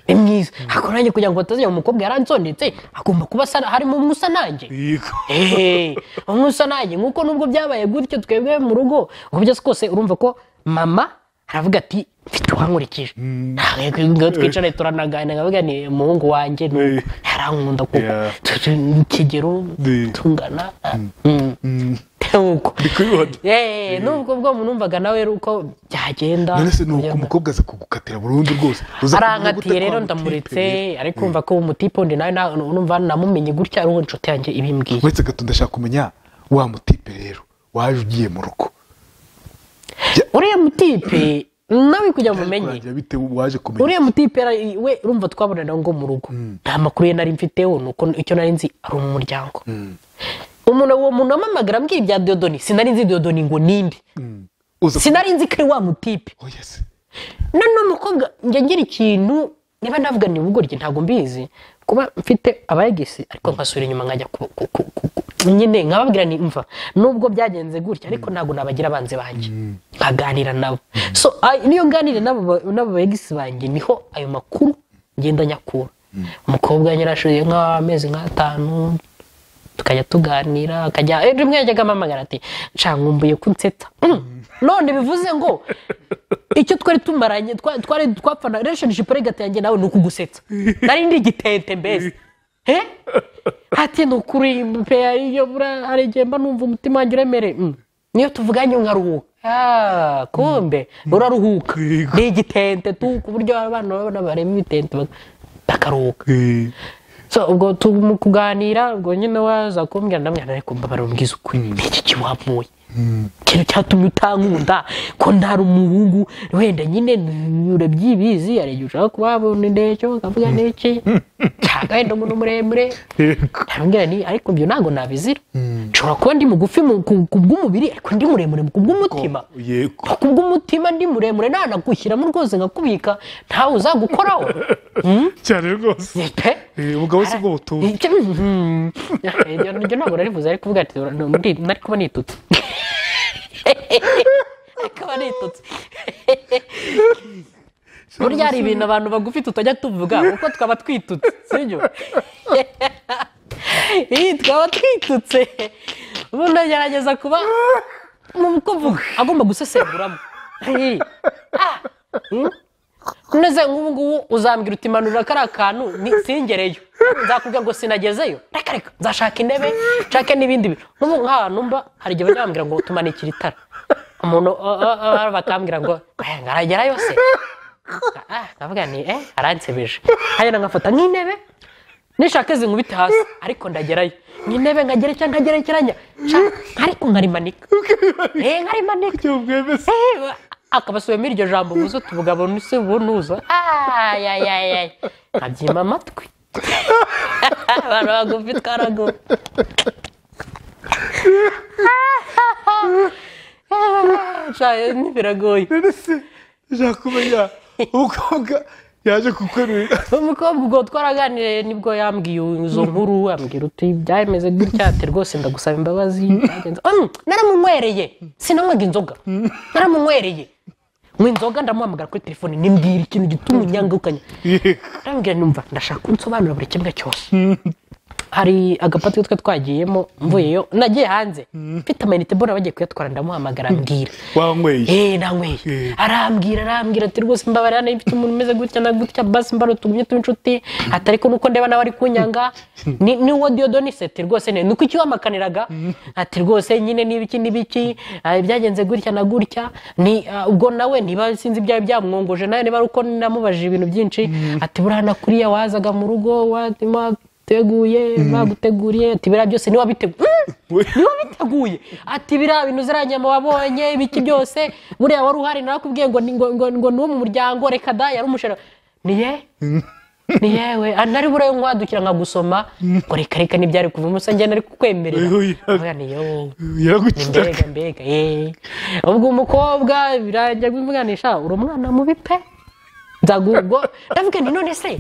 ni mwiza ariko nanjye kugira ngo batazajya mu mukobwa yaransonetse agomba kuba asa harimo umwe usa nanjye yego. eee umwe usa nanjye nk'uko nubwo byabaye gutyo twebwe mu rugo uko byose kose urumva ko mama aravuga ati mfite uwankurikije Ntabwo ngo twicare turanaganira nkavuga ni umuhungu wanjye ni uwo. Eh. yarankunda kuko Yeah. tu- tu- ni ikigero Eh. tungana Mm. Mm. Nkuko. Ndi kubibona. Eh, nubwo bwo numvaga nawe ari uko byagenda none se ni uko Byagenda. umukobwa aza kugukatira burundu rwose uza kumenya arankatiye gute rero kwa mutipe, ndamuritse ariko kumva ko umutipondi nawe na- numva namumenye gutya ari uwo inshuti yanjye ibimbwiye uretse gato ndashaka kumenya wa mutipe rero waje ugiye mu rugo uriya mutipe nawe kugira ngo umenye kurangira bite waje kumenya uriya mutipe ara- we urumva twabonana ngo mu rugo nta makuru ye nari mfiteho ni uko icyo nari nzi ari mu muryango umuntu uwo muntu wamamagara ambwira ibya dodoni sinari nzi dodoni ngo ninde uza sinari nzi ko ari wa mutipe oh yes none umukobwa njya ngira ikintu niba navuga ni ubugoryi ntabwo mbizi kuba mfite abayegisi ariko nkasubira inyuma nkajya ku- ku- ku- ku- ku- nyine nkababwira ni mva nubwo byagenze gutya ariko ntabwo nabagira abanzi banjye nkaganira nabo so ay- niyo nganire n'abo ba- n'abo bayegisi banjye niho ayo makuru ngenda nyakura umukobwa yarashoye nk'amezi nk'atanu tukajya tuganira akajya ejo rimwe yajyaga amamagara ati nshaka nkumbuye ko unsetsa Mm. none bivuze ngo icyo twari tumaranye twa- twari twapfana relationship regate yanjye nawe ni ukugusetsa nari ndi igitente mbese he ati ni ukuri pe iyo bura hari igihe mba numva umutima wanjye uremereye Mm. niyo tuvuganye nkaruhuka Ah, kumbe uraruhuka Yego. ni igitente tu ku buryo abana babona bareba ibitente bak- bakaruhuka Eh, so ubwo tu- mu kuganira ubwo nyine waza kumbwira ndamwira ariko mbabara umbwiza ukuri niki kiwamuye ikintu cyatumye utankunda ko ntari umuhungu wenda nyine nyura byibizi hari igihe ushaka kuba wabona indeshyo ukavuga n'iki cyangwa wenda umuntu muremure yego. ndamubwira ni ariko ibyo ntabwo nabizira nshobora kuba ndi mugufi mu- ku ku bw'umubiri ariko ndi muremure ku bw'umutima yego ku bw'umutima ndi muremure nanagushyiramo rwose nkakubika ntawe uzagukoraho Mm? cyane rwose pe Eh, umugabo si bwo butumva Icyo- Mhm. iryo iryo ntabwo naribuze ari kuvuga ati "Ura- ndi nari kuba nitutse akaba nitutse burya hari ibintu abantu bagufi tutajya tuvuga kuko twaba twitutse sibyo iyi twaba twitutse ubu ndagerageza kuba mu kuvuga agomba gusesenguramo Iyi. Ah. Mm. neze nk'ubu ngubu uzambwira uti manura kariya kantu ni- singereyo nzakubwira ngo sinagezeyo reka reka nzashaka intebe nshake n'ibindi bintu n'ubu nk'ahantu mba hari igihe bajya bambwira ngo tumanikira itara umuntu uh, uh, uh, bakambwira ngo "Eh, ngaragerayo se Ah, nkavuga ni eh aransebeje hanyuma nkafata nk'intebe nishaka izi nkubite hasi ariko ndagerayo nk'intebe nkagerekera nkagerekeranya nshaka ariko nkarimanika eh nkarimanika icyo bwemeze akaba asubiyemo iryo jambo muzo tuvuga ngo nuse bunuza ayayayay nkabyima amatwi abantu bagufi twaragu biragoye none se ushaka kumenya umukobwa yaje kukwereka umukobwa ubwo twaraganiriye nibwo yambwiye izo nkuru yambwira uti byameze gutya ati rwose ndagusaba imbabazi byagenze." Mm, naramunywereye sinanywaga inzoga naramunywereye nywa inzoga ndamuhamagara kuri telefone nimbwira ikintu gituma unyangukanya arambwira numva ndashaka ko unsobanura buri kimwe cyose hari agapati twe twagiyemo mvuyeyo nagiye hanze mfite amayinite mbona bagiye kuyatwara ndamuhamagara mbwira wanyweye eee nanyweye Eh. arambwira arambwira ati rwose mbabarira niba mfite umuntu umeze gutya na gutya basi mbaro tugumye tuba inshuti ati ariko nuko ndeba nawe ari kunyanga ni ni uwo diyodonis ati rwose ni uko ikiwamakaniraga ati rwose nyine n'ibiki n'ibiki ah, byagenze gutya na gutya ni ah, ubwo nawe niba sinzi ibyawe byamwongoje nawe niba ari uko namubajije ibintu byinshi ati buriya na kuriya wazaga mu rugo wateguye baguteguriye ati biriya byose niwe wabiteguye niba biteguye ati biriya bintu ziranyama wabonye ibiki byose buriya wari uhari narakubwiye ngo ni- ngo ngo ngo ni uwo mu muryango reka da yari umushera ni ye ni yewe Ah, nari buriya nkwadukira nkagusoma ngo reka reka ntibyari kuvamo usa njye nari kukwemerera Oya. Avuga nti, yo yaragukitaka mbega mbega eh ubwo umukobwa birangira bimuganisha uri umwana mubi pe nzagubwo ndavuga nti none se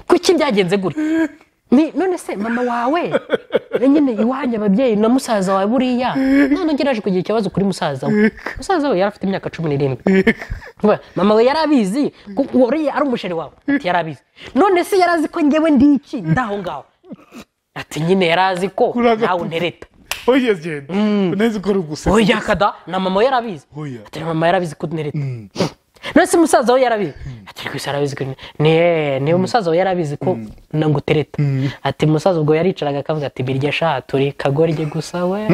kuki byagenze gutya ni none se mama wawe nyine iwanjye ababyeyi na musaza wawe buriya none ugeraje kugira ikibazo kuri musaza we musaza we yari afite imyaka cumi n'irindwi Vuba, mama we yari abizi ko wariye ari umusheri wawe ati yari abizi none se yari azi ko ngewe ndi iki ndaho ngaho ati nyine yari azi ko Kuri agatutu. nawe ntereta oya genda neza ukora ugusetsa oya kada na mama we yarabizi Oya. ati mama yarabizi ko ntereta none se musaza we yarabizi ati rwose yarabizi ko ni ni umusaza we yarabizi ko nagutereta ati musaza ubwo yaricaraga akavuga ati birya sha turi kagorye gusa we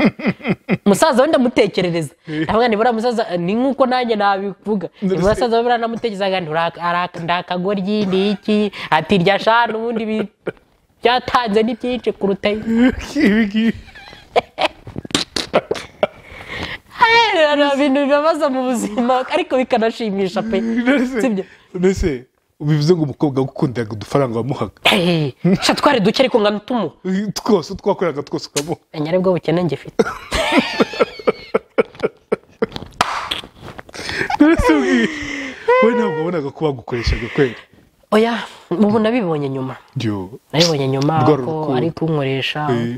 musaza we ndamutekerereza ndavuga ni buriya musaza ni nk'uko nanjye nabivuga ni Ndabise- musaza we buriya namutekereza ngo ndakagoryi ni iki ati irya sha n'ubundi bi- byatanze ni byinshi kuruta ibi ngibi Aherera ibintu bibabaza mu buzima ariko bikanashimisha pe sibyo mbese bivuze ngo umukobwa wagukundaga udufaranga wamuhaga Eh, sha twari duke ariko ngana tumuha twose twakoreraga twose ukamuha nyarabwo bukene ngifite mbese ubwiye we ntabwo wabonaga ko bagukoreshaga kwera oya ubu nabibonye nyuma yo nabibonye nyuma Rwa ko rukundo. ari kunkoresha Eh.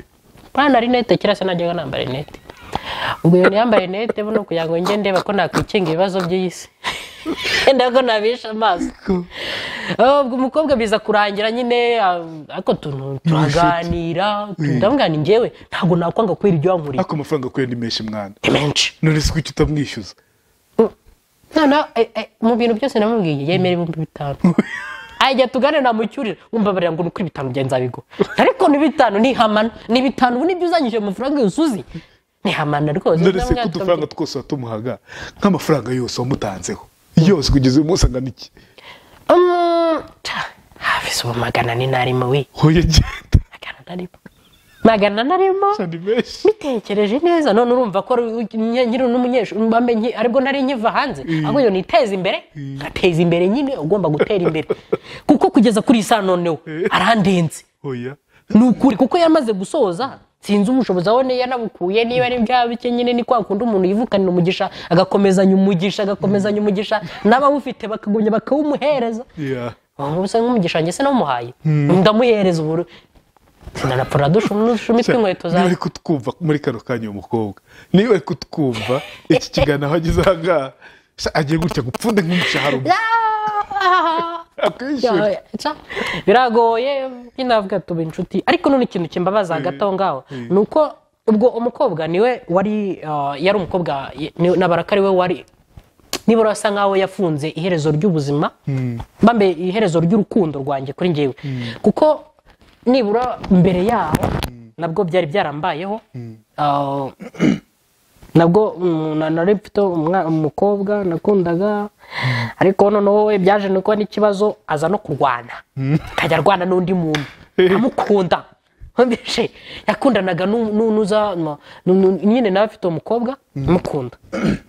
bana rinete kera se najyaga nambara rinete ubwo iyo niyambara rinete buno kugira ngo njye ndeba ko nakwikinga ibibazo by'isi wenda ko nabisha amaso Ah, ubwo umukobwa biza kurangira nyine ah, ariko tuntu turaganira ndavuga ni njyewe ntabwo nakwanga kubera ibyo wankurira ariko amafaranga kwera ni menshi mwana ni menshi none se kuki utamwishyuza noneho eh, eh, mu bintu byose namubwiye yemera ibihumbi bitanu ajya tugane namucyurira umbabarira ngo ni uko bitanu byanze abigura ariko ni bitanu ni hamana ni bitanu ubu nibyo uzanyije amafaranga yose uzi ni hamana rwose none se Ndavuga ko ati, udufaranga twose watumuhaga nk'amafaranga yose wamutanzeho yose kugeza uyu munsi angana iki "Mm, ta, hafi si ubu magana ane n'arimo we hoya genda magana n'arimo magana n'arimo gusa ni menshi bitekereje neza none urumva ko nyiri n'umunyeshuri mbambe nki- aribwo nari nkiva hanze ahubwo iyo niteza imbere nkateza imbere nyine ugomba gutera imbere kuko kugeza kuri iyi saa noneho arandenze hoya ni ukuri kuko yamaze gusoza sinzi ubushobozi aho niyo yanabukuye niba ari bwa bike nyine ni kwa kundi umuntu yivukanira umugisha agakomezanya umugisha agakomezanya umugisha n'abawufite bakagumya bakawumuhereza ya ubu se nk'umugisha wanjye se namuhaye ndamuhereza ubu sinanapfura dushumitse inkweto niba zawe ari kutwumva muri kano kanya uwo mukobwa niba ari kutwumva iki kiganiro aho ageze aha ngaha se agiye gutya gupfunda nk'umushahara umwe Ah! akishyura Ya, ca, biragoye nk'inavuga tuba inshuti ariko none ikintu kimbabaza hagati aho ngaho ni uko ubwo umukobwa niwe wari ah, yari umukobwa ye- ni- nabara ko ari we wari nibura asa nkaho yafunze iherezo ry'ubuzima mbambe iherezo ry'urukundo rwanjye kuri njyewe kuko nibura mbere yaho nabwo byari byarambayeho ah, nabwo mm, na- nari mfite umwa- umukobwa nakundaga ariko noneho we byaje nuko n'ikibazo aza no kurwana akajya arwana n'undi muntu amukunda nkumvishe yakundanaga n'u- n'u- n'uza nu- nu- nu- nyine nawe afite uwo mukobwa amukunda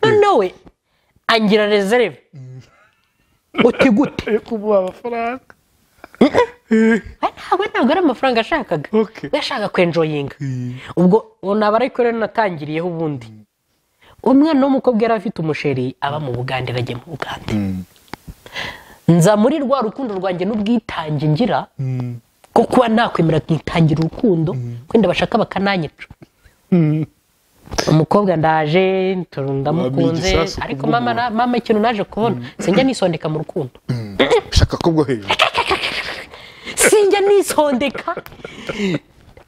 noneho we angira reserve uti gute yo kumuha amafaranga we ntabwo ntabwo ari amafaranga ashakaga Okay. we ashaka kwenjoyinga Mm. ubwo ubu naba ariko rero natangiriyeho ubundi umwana w'umukobwa yari afite umusheri aba mu bugande bajya mu bugande nza muri rwa rukundo rwanjye n'ubwitange ngira bwo kuba nakwemera nkitangira urukundo kwenda bashaka bakananyica umukobwa ndaje tu- ndamukunze igisasu ku ariko bw'umuntu. mama na- mama ikintu naje kubona sinjya nisondeka mu rukundo shaka ko bwo hejuru sinjya nisondeka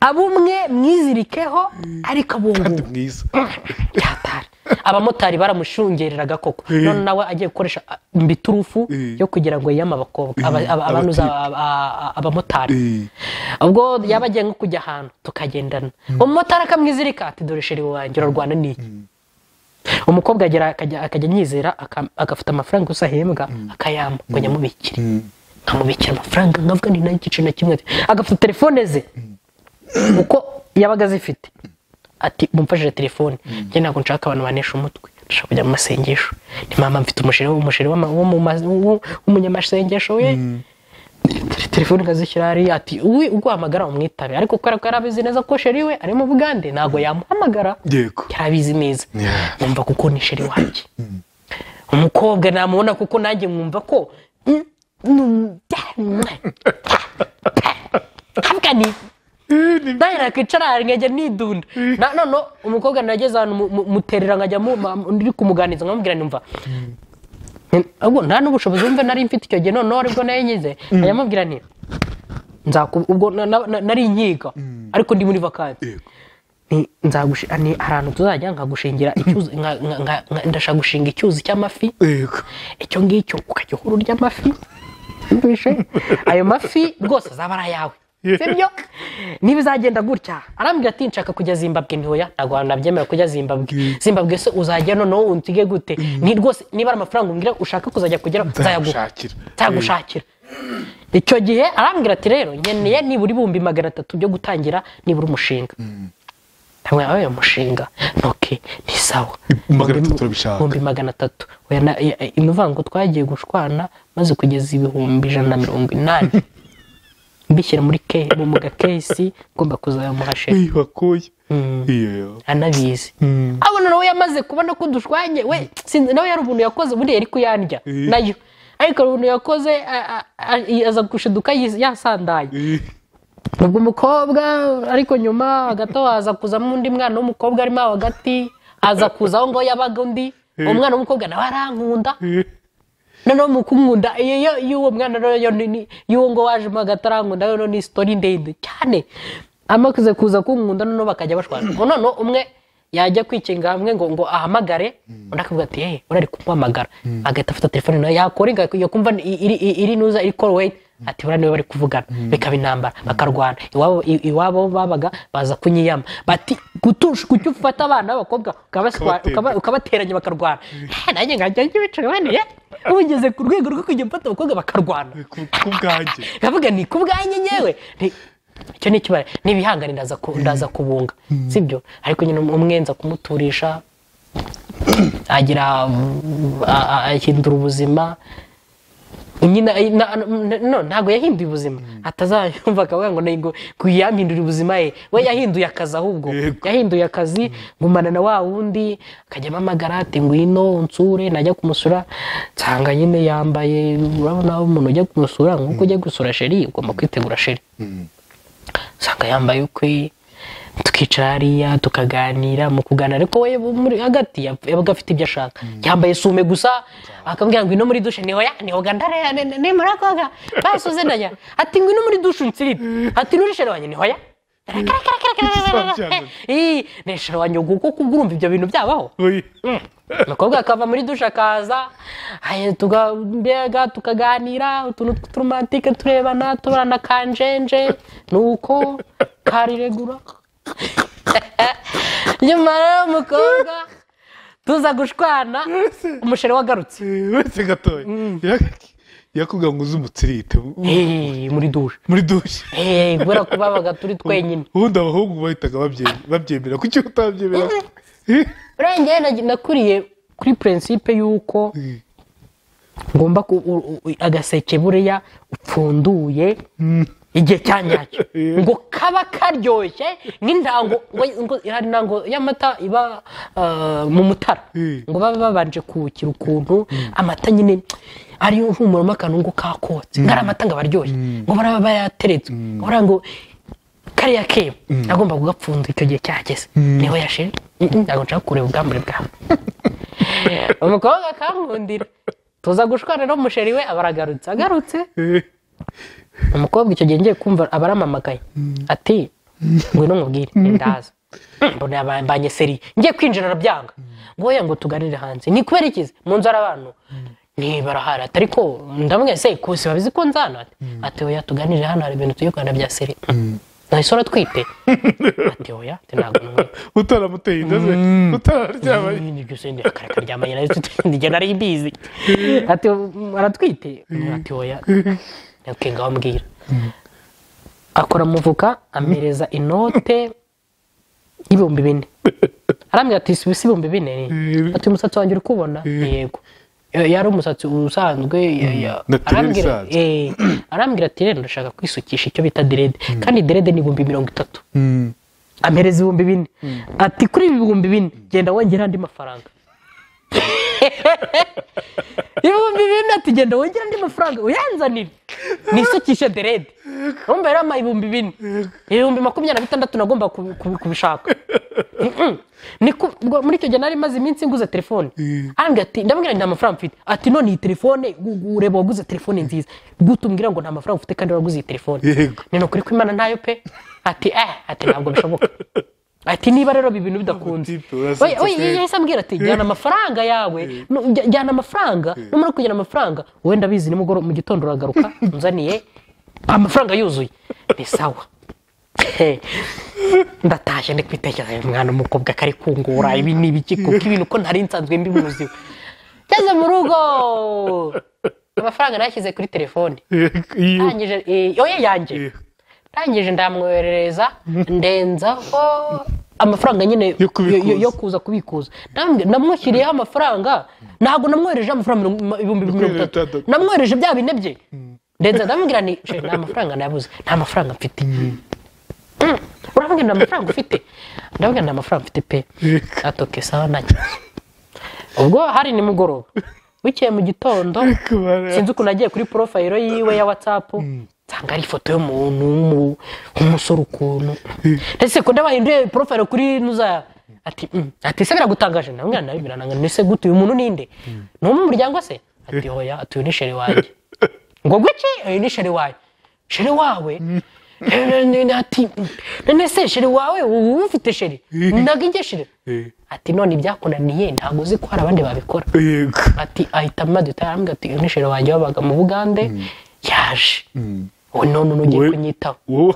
abumwe mwizirikeho ariko abungubu kandi mwiza cyatari abamotari baramushungereraga koko none nawe agiye gukoresha ah, mbiturufu Eh. yo kugira ngo yiyame abakobwa aba- aba- abanuza aba- aba- abamotari Eh. ubwo yaba agiye nko kujya ahantu tukagendana umumotari akamwizirika ati dore sheri wanjye urarwana n'iki umukobwa agera akajya akajya anyizera aka- agafata amafaranga gusa ahembwa akayamba ngo nyamubikire nkamubikira amafaranga nkavuga ni nayo igice na kimwe agafata telefone ze uko yabaga azifite ati mumfashije telefone njye ntabwo nshaka abantu banesha umutwe ndashaka kujya mu masengesho ni mama mfite umusheri w'umusheri w'ama- w'umu- ma- w'umunyamasengesho we Tere- telefone ikazishyira hariya ati uwi uguhamagara umwitabe ariko kubera ko yari abizi neza ko sheri we ari mu bugande ntabwo yamuhamagara yego yari abizi neza Yeah. numva kuko ni sheri wanjye umukobwa namubona kuko nanjye mwumva ko mm, mm, havuga ni nawe nakwicara nkajya nidunda Na- none umukobwa nageze ahantu mu- mu- muterera nkajya mu- ma- ndi kumuganiriza nkamubwira numva ahubwo nta n'ubushobozi wumva nari mfite icyo gihe noneho aribwo nayo nyize nkajya mubwira nti nzaku- ubwo na- na- na- nari inkiga ariko ndi muri vakansi yego ni nzagushinga ni ahantu tuzajya nkagushingira icyuzi nka- nka- nka- nka- ndashaka gushinga icyuzi cy'amafi yego icyo ngicyo ukajya uhura urya amafi yumvishe ayo mafi rwose azaba ari ayawe sibyo niba izagenda gutya arambwira ati nshaka kujya zimbabwe ntihoya ntabwo abantu nabyemera kujya zimbabwe zimbabwe se uzajya noneho unsige gute ni rwose niba ari amafaranga umbwira ushaka kuzajya kugeraho nzayaguha nzagushakira nzagushakira icyo gihe arambwira ati rero nkeneye nibura ibihumbi magana atatu byo gutangira nibura umushinga ntabwo yabaye umushinga ntoki ni sawa magana atatu urabishaka. ibihumbi magana atatu Oya, na- ya- ya- imuvuga ngo twagiye gushwana maze kugeza ibihumbi ijana na mirongo inani mbishyira muri ke mu muga kesi ngomba kuzayamuha sheri iyo bakuye iyo anabizi abona nawe yamaze kubona ko dushwanye we sinzi nawe yari ubuntu yakoze buriya yari kuyandya Eh. nayo ariko hari ubuntu yakoze a- a- a- aza gushiduka yis- yasandaye ubwo umukobwa ariko nyuma hagati aho haza kuzamo undi mwana w'umukobwa arimo aho hagati aza kuza aho ngaho yabaga undi uwo mwana w'umukobwa nawe arankunda noneho mu kumwunda iyo- iyo- y'uwo mwana rero yo ni- ni- y'uwo ngo wajemo hagati arankunda rero ni sitori ndende cyane amaze kuza kunkunda noneho bakajya bashwana Ngo noneho umwe yajya kwikinga hamwe ngo ngo ahamagare undi akavuga ati hey urari kumuhamagara agahita afata telefone nawe yakora inga- iyo kumva ni- iri iri- iri nuza iri koroweti ati buriya niwe bari kuvugana bikaba intambara bakarwana iwabo i- iwabo babaga baza kunyiyama bati gutusha kuki ufata abana b'abakobwa ukabaswa- Ukabatera. ukaba- ukabateranya bakarwana Eh, nanjye nkajya ngibicaye ubugeze ku rwego rwo kujya mfata abakobwa bakarwana kubwanjye ndavuga ni ku bwanjye nyewe Nti- icyo ni ikibara n'ibihangane ndaza ku- ndaza kubunga sibyo ariko nyine umwe nza kumuturisha agira mm, a- a- ahindura ubuzima nyine eh, na- na- no ntabwo yahinduye ubuzima atazayumva akavuga ngo nego yampindura ubuzima ye we yahinduye akazi ahubwo Yego. yahinduye akazi ngumana na wa wundi akajya amamagara ati ngwino unsure najya kumusura nsanga nyine yambaye urabona aho umuntu ujya kumusura nk'uko ujya gusura sheri ugomba kwitegura sheri usanga yambaye ukwe tukicara hariya tukaganira mu kuganira ariko we muri hagati yap- yabaga afite ibyo ashaka yambaye sume gusa akambwira ngo ino muri dushe niho ya niho gandare ni muri akoga basuze ndajya ati ngo ino muri dushe unsirire ati nuri shere wanjye niho ya Ih, neshera wanjye kuko kubwurumva ibyo bintu byabaho umukobwa akava muri dushe akaza ahe, tuga- mbega tukaganira utuntu tw'uturomantike turebana tuburana kanjenje nuko kariregura nyuma rero umukobwa tuza gushwana umusheri wagarutse wese gatoya yakubwira ngo uze umutsirite Eh, muri dushe muri dushe Eh, kubera ko babaga turi twenyine ubundi abahungu bahitaga babye- babyemera kuki utabyemera urengeye na- nakuriye kuri purinsipe y'uko ngomba ku u- u- u- agaseke buriya upfunduye igihe cya nyacyo ngo kaba karyoshye nk'intango ngo- ngo hari intango y'amata iba ah, mu mutara Eh. ngo babe babanje kuwukira ukuntu amata nyine ariyo humura mo akantu ngo kakotse ngo ari amata ngo abaryoshye ngo baraba bayateretse ngo baravuga ngo kariya kebo agomba kugapfunda icyo gihe cyageze niho yashira Mm, mm, ntabwo nshaka kureba ubwambure bwawe umukobwa akankundira tuza gushwana n'umusheri we aba aragarutse agarutse umukobwa icyo gihe ngiye kumva aba aramamagaye ati ngwino nkubwire ndaza mbona yabambanye seri ngiye kwinjira arabyanga ngo oya ngo tuganire hanze ni kubera ikizi mu nzu hari abantu niba arahari ati ariko ndamubwira se kusi babizi ko nzana ati ati oya tuganire hano hari ibintu turi kuganira bya seri nahise uratwite ati oya ati ntabwo numwe utaramuteye inda ze utararyamanye ibyo se akaryamanye nayo njye nari mbizi ati aratwite ati oya okay ngaho mbwira akora muvuka amereza inote y'ibihumbi bine arambwira ati si si ibihumbi bine Mm. ati umusatsi wanjye uri kubona yego Eh, yari umusatsi usanzwe ya- ya- Naturel arambwira isanzwe. eh, arambwira ati rero ndashaka kwisukisha icyo bita derede kandi derede ni ibihumbi mirongo itatu ampereza ibihumbi bine ati kuri ibi bihumbi bine genda wongera andi mafaranga ibihumbi bine ati genda wongera andi mafaranga uyanzanire nisukishe derede urumva yari ama ibihumbi bine ibihumbi makumyabiri na bitandatu nagomba kubi- kubi- kubishaka Mm-mm. Ni ku- ubwo muri icyo gihe nari maze iminsi nguze telefone arambwira ati ndamubwira ngo nta mafaranga mfite ati none iyi telefone gu- gu- ureba waguze telefone nziza gutumbwira ngo nta mafaranga ufite kandi waraguze iyi telefone Yego. ni ukuri ko imana ntayo pe ati eh ati ntabwo bishoboka ati niba rero ibi bintu bidakunze Tipe, urasetse Oya, oya, pe. yahise ambwira ati jyana amafaranga yawe nu- jya- jyana amafaranga numara kujyana amafaranga wenda bizi nimugoroba mu gitondo uragaruka unzaniye amafaranga yuzuye ni sawa ndatashye ndi kwitekereza uyu mwana w'umukobwa kari kungura ibi ni ibiki kuko ibintu ko ntari nsanzwe mbimuziho ngeze mu rugo amafaranga nayashyize kuri telefone ndangije eh, oya yanjye ndangije ndamwoherereza ndenzaho amafaranga nyine Yo kubikuza. yo- yo kuza kubikuza Ndambwi- namwishyiriyeho amafaranga ntabwo namwohereje amafaranga mirongo- ibihumbi mirongo itatu itandatu. namwohereje bya bine bye ndenza ndamubwira ni "Sheri, nta mafaranga nabuze nta mafaranga mfite Mm. urambwira nta mafaranga ufite ndabwira nta mafaranga mfite pe atoke sawa nanjye ubwo hari nimugoroba bukeye mu gitondo sinzi ukuntu nagiye kuri porofayiro yiwe ya watsapu nsanga ari ifoto y'umuntu w'umu- w'umusore ukuntu ese ko ndabahinduye porofayiro kuri nuza ati "Mm." ati se biragutangaje namwe nawe birananga ni se gute uyu muntu ninde ni uwo mu muryango se ati hoya ati uyu ni sheri wanjye ngo gutya uyu ni sheri wawe sheri wawe ati none se sheri wawe uba ufite sheri ntabwo ijya sheri ati none ibyakunaniye ntabwo uzi ko hari abandi babikora yego ati ahita amadutara arambwira ati uyu ni sheri wanjye wabaga mu bugande yaje ubu none ugiye Wowe- kunyitaho wowe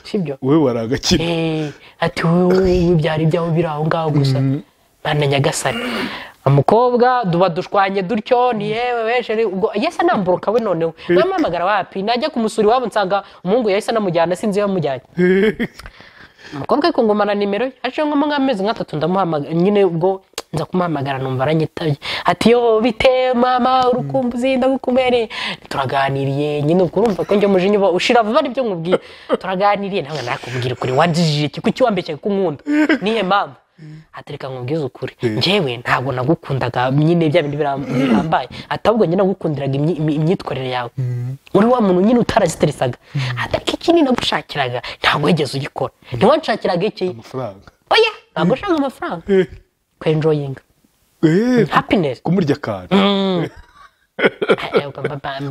sibyo wowe waragakira Eh, ati wowe byari ibyawe biri aho ngaho gusa mana nyagasani umukobwa duba dushwanye dutyo ni yewe we sheri ubwo yahise anamburuka we noneho namuhamagara wapi najya kumusura iwabo nsanga umuhungu yahise anamujyana sinzi iyo yamujyanye umukobwa ariko ngomana nimero ye haciyeho nko nk'amezi nk'atatu ndamuhamagara nyine ubwo nza kumuhamagara numva aranyitaye ati yo bite mama urukumbuzi ndagukumere turaganiriye nyine ubwo urumva ko njye umujinya uba ushira vuba aribyo nkubwira turaganiriye nawe nakubwira ukuri wanjijije iki kuki wambeshye ko unkunda nihe mama ati reka nkubwize ukuri njyewe ntabwo nagukundaga nyine bya bindi biram- bihambaye ati ahubwo njye nagukundiraga imyi- imyi- imyitwarire yawe uri wa muntu nyine utaraziteresaga ati ariko iki ni nagushakiraga ntabwo wigeze ugikora ntiwanshakiraga iki amafaranga oya ntabwo ushaka amafaranga kwenjoyinga Eh, happiness kumurya akantu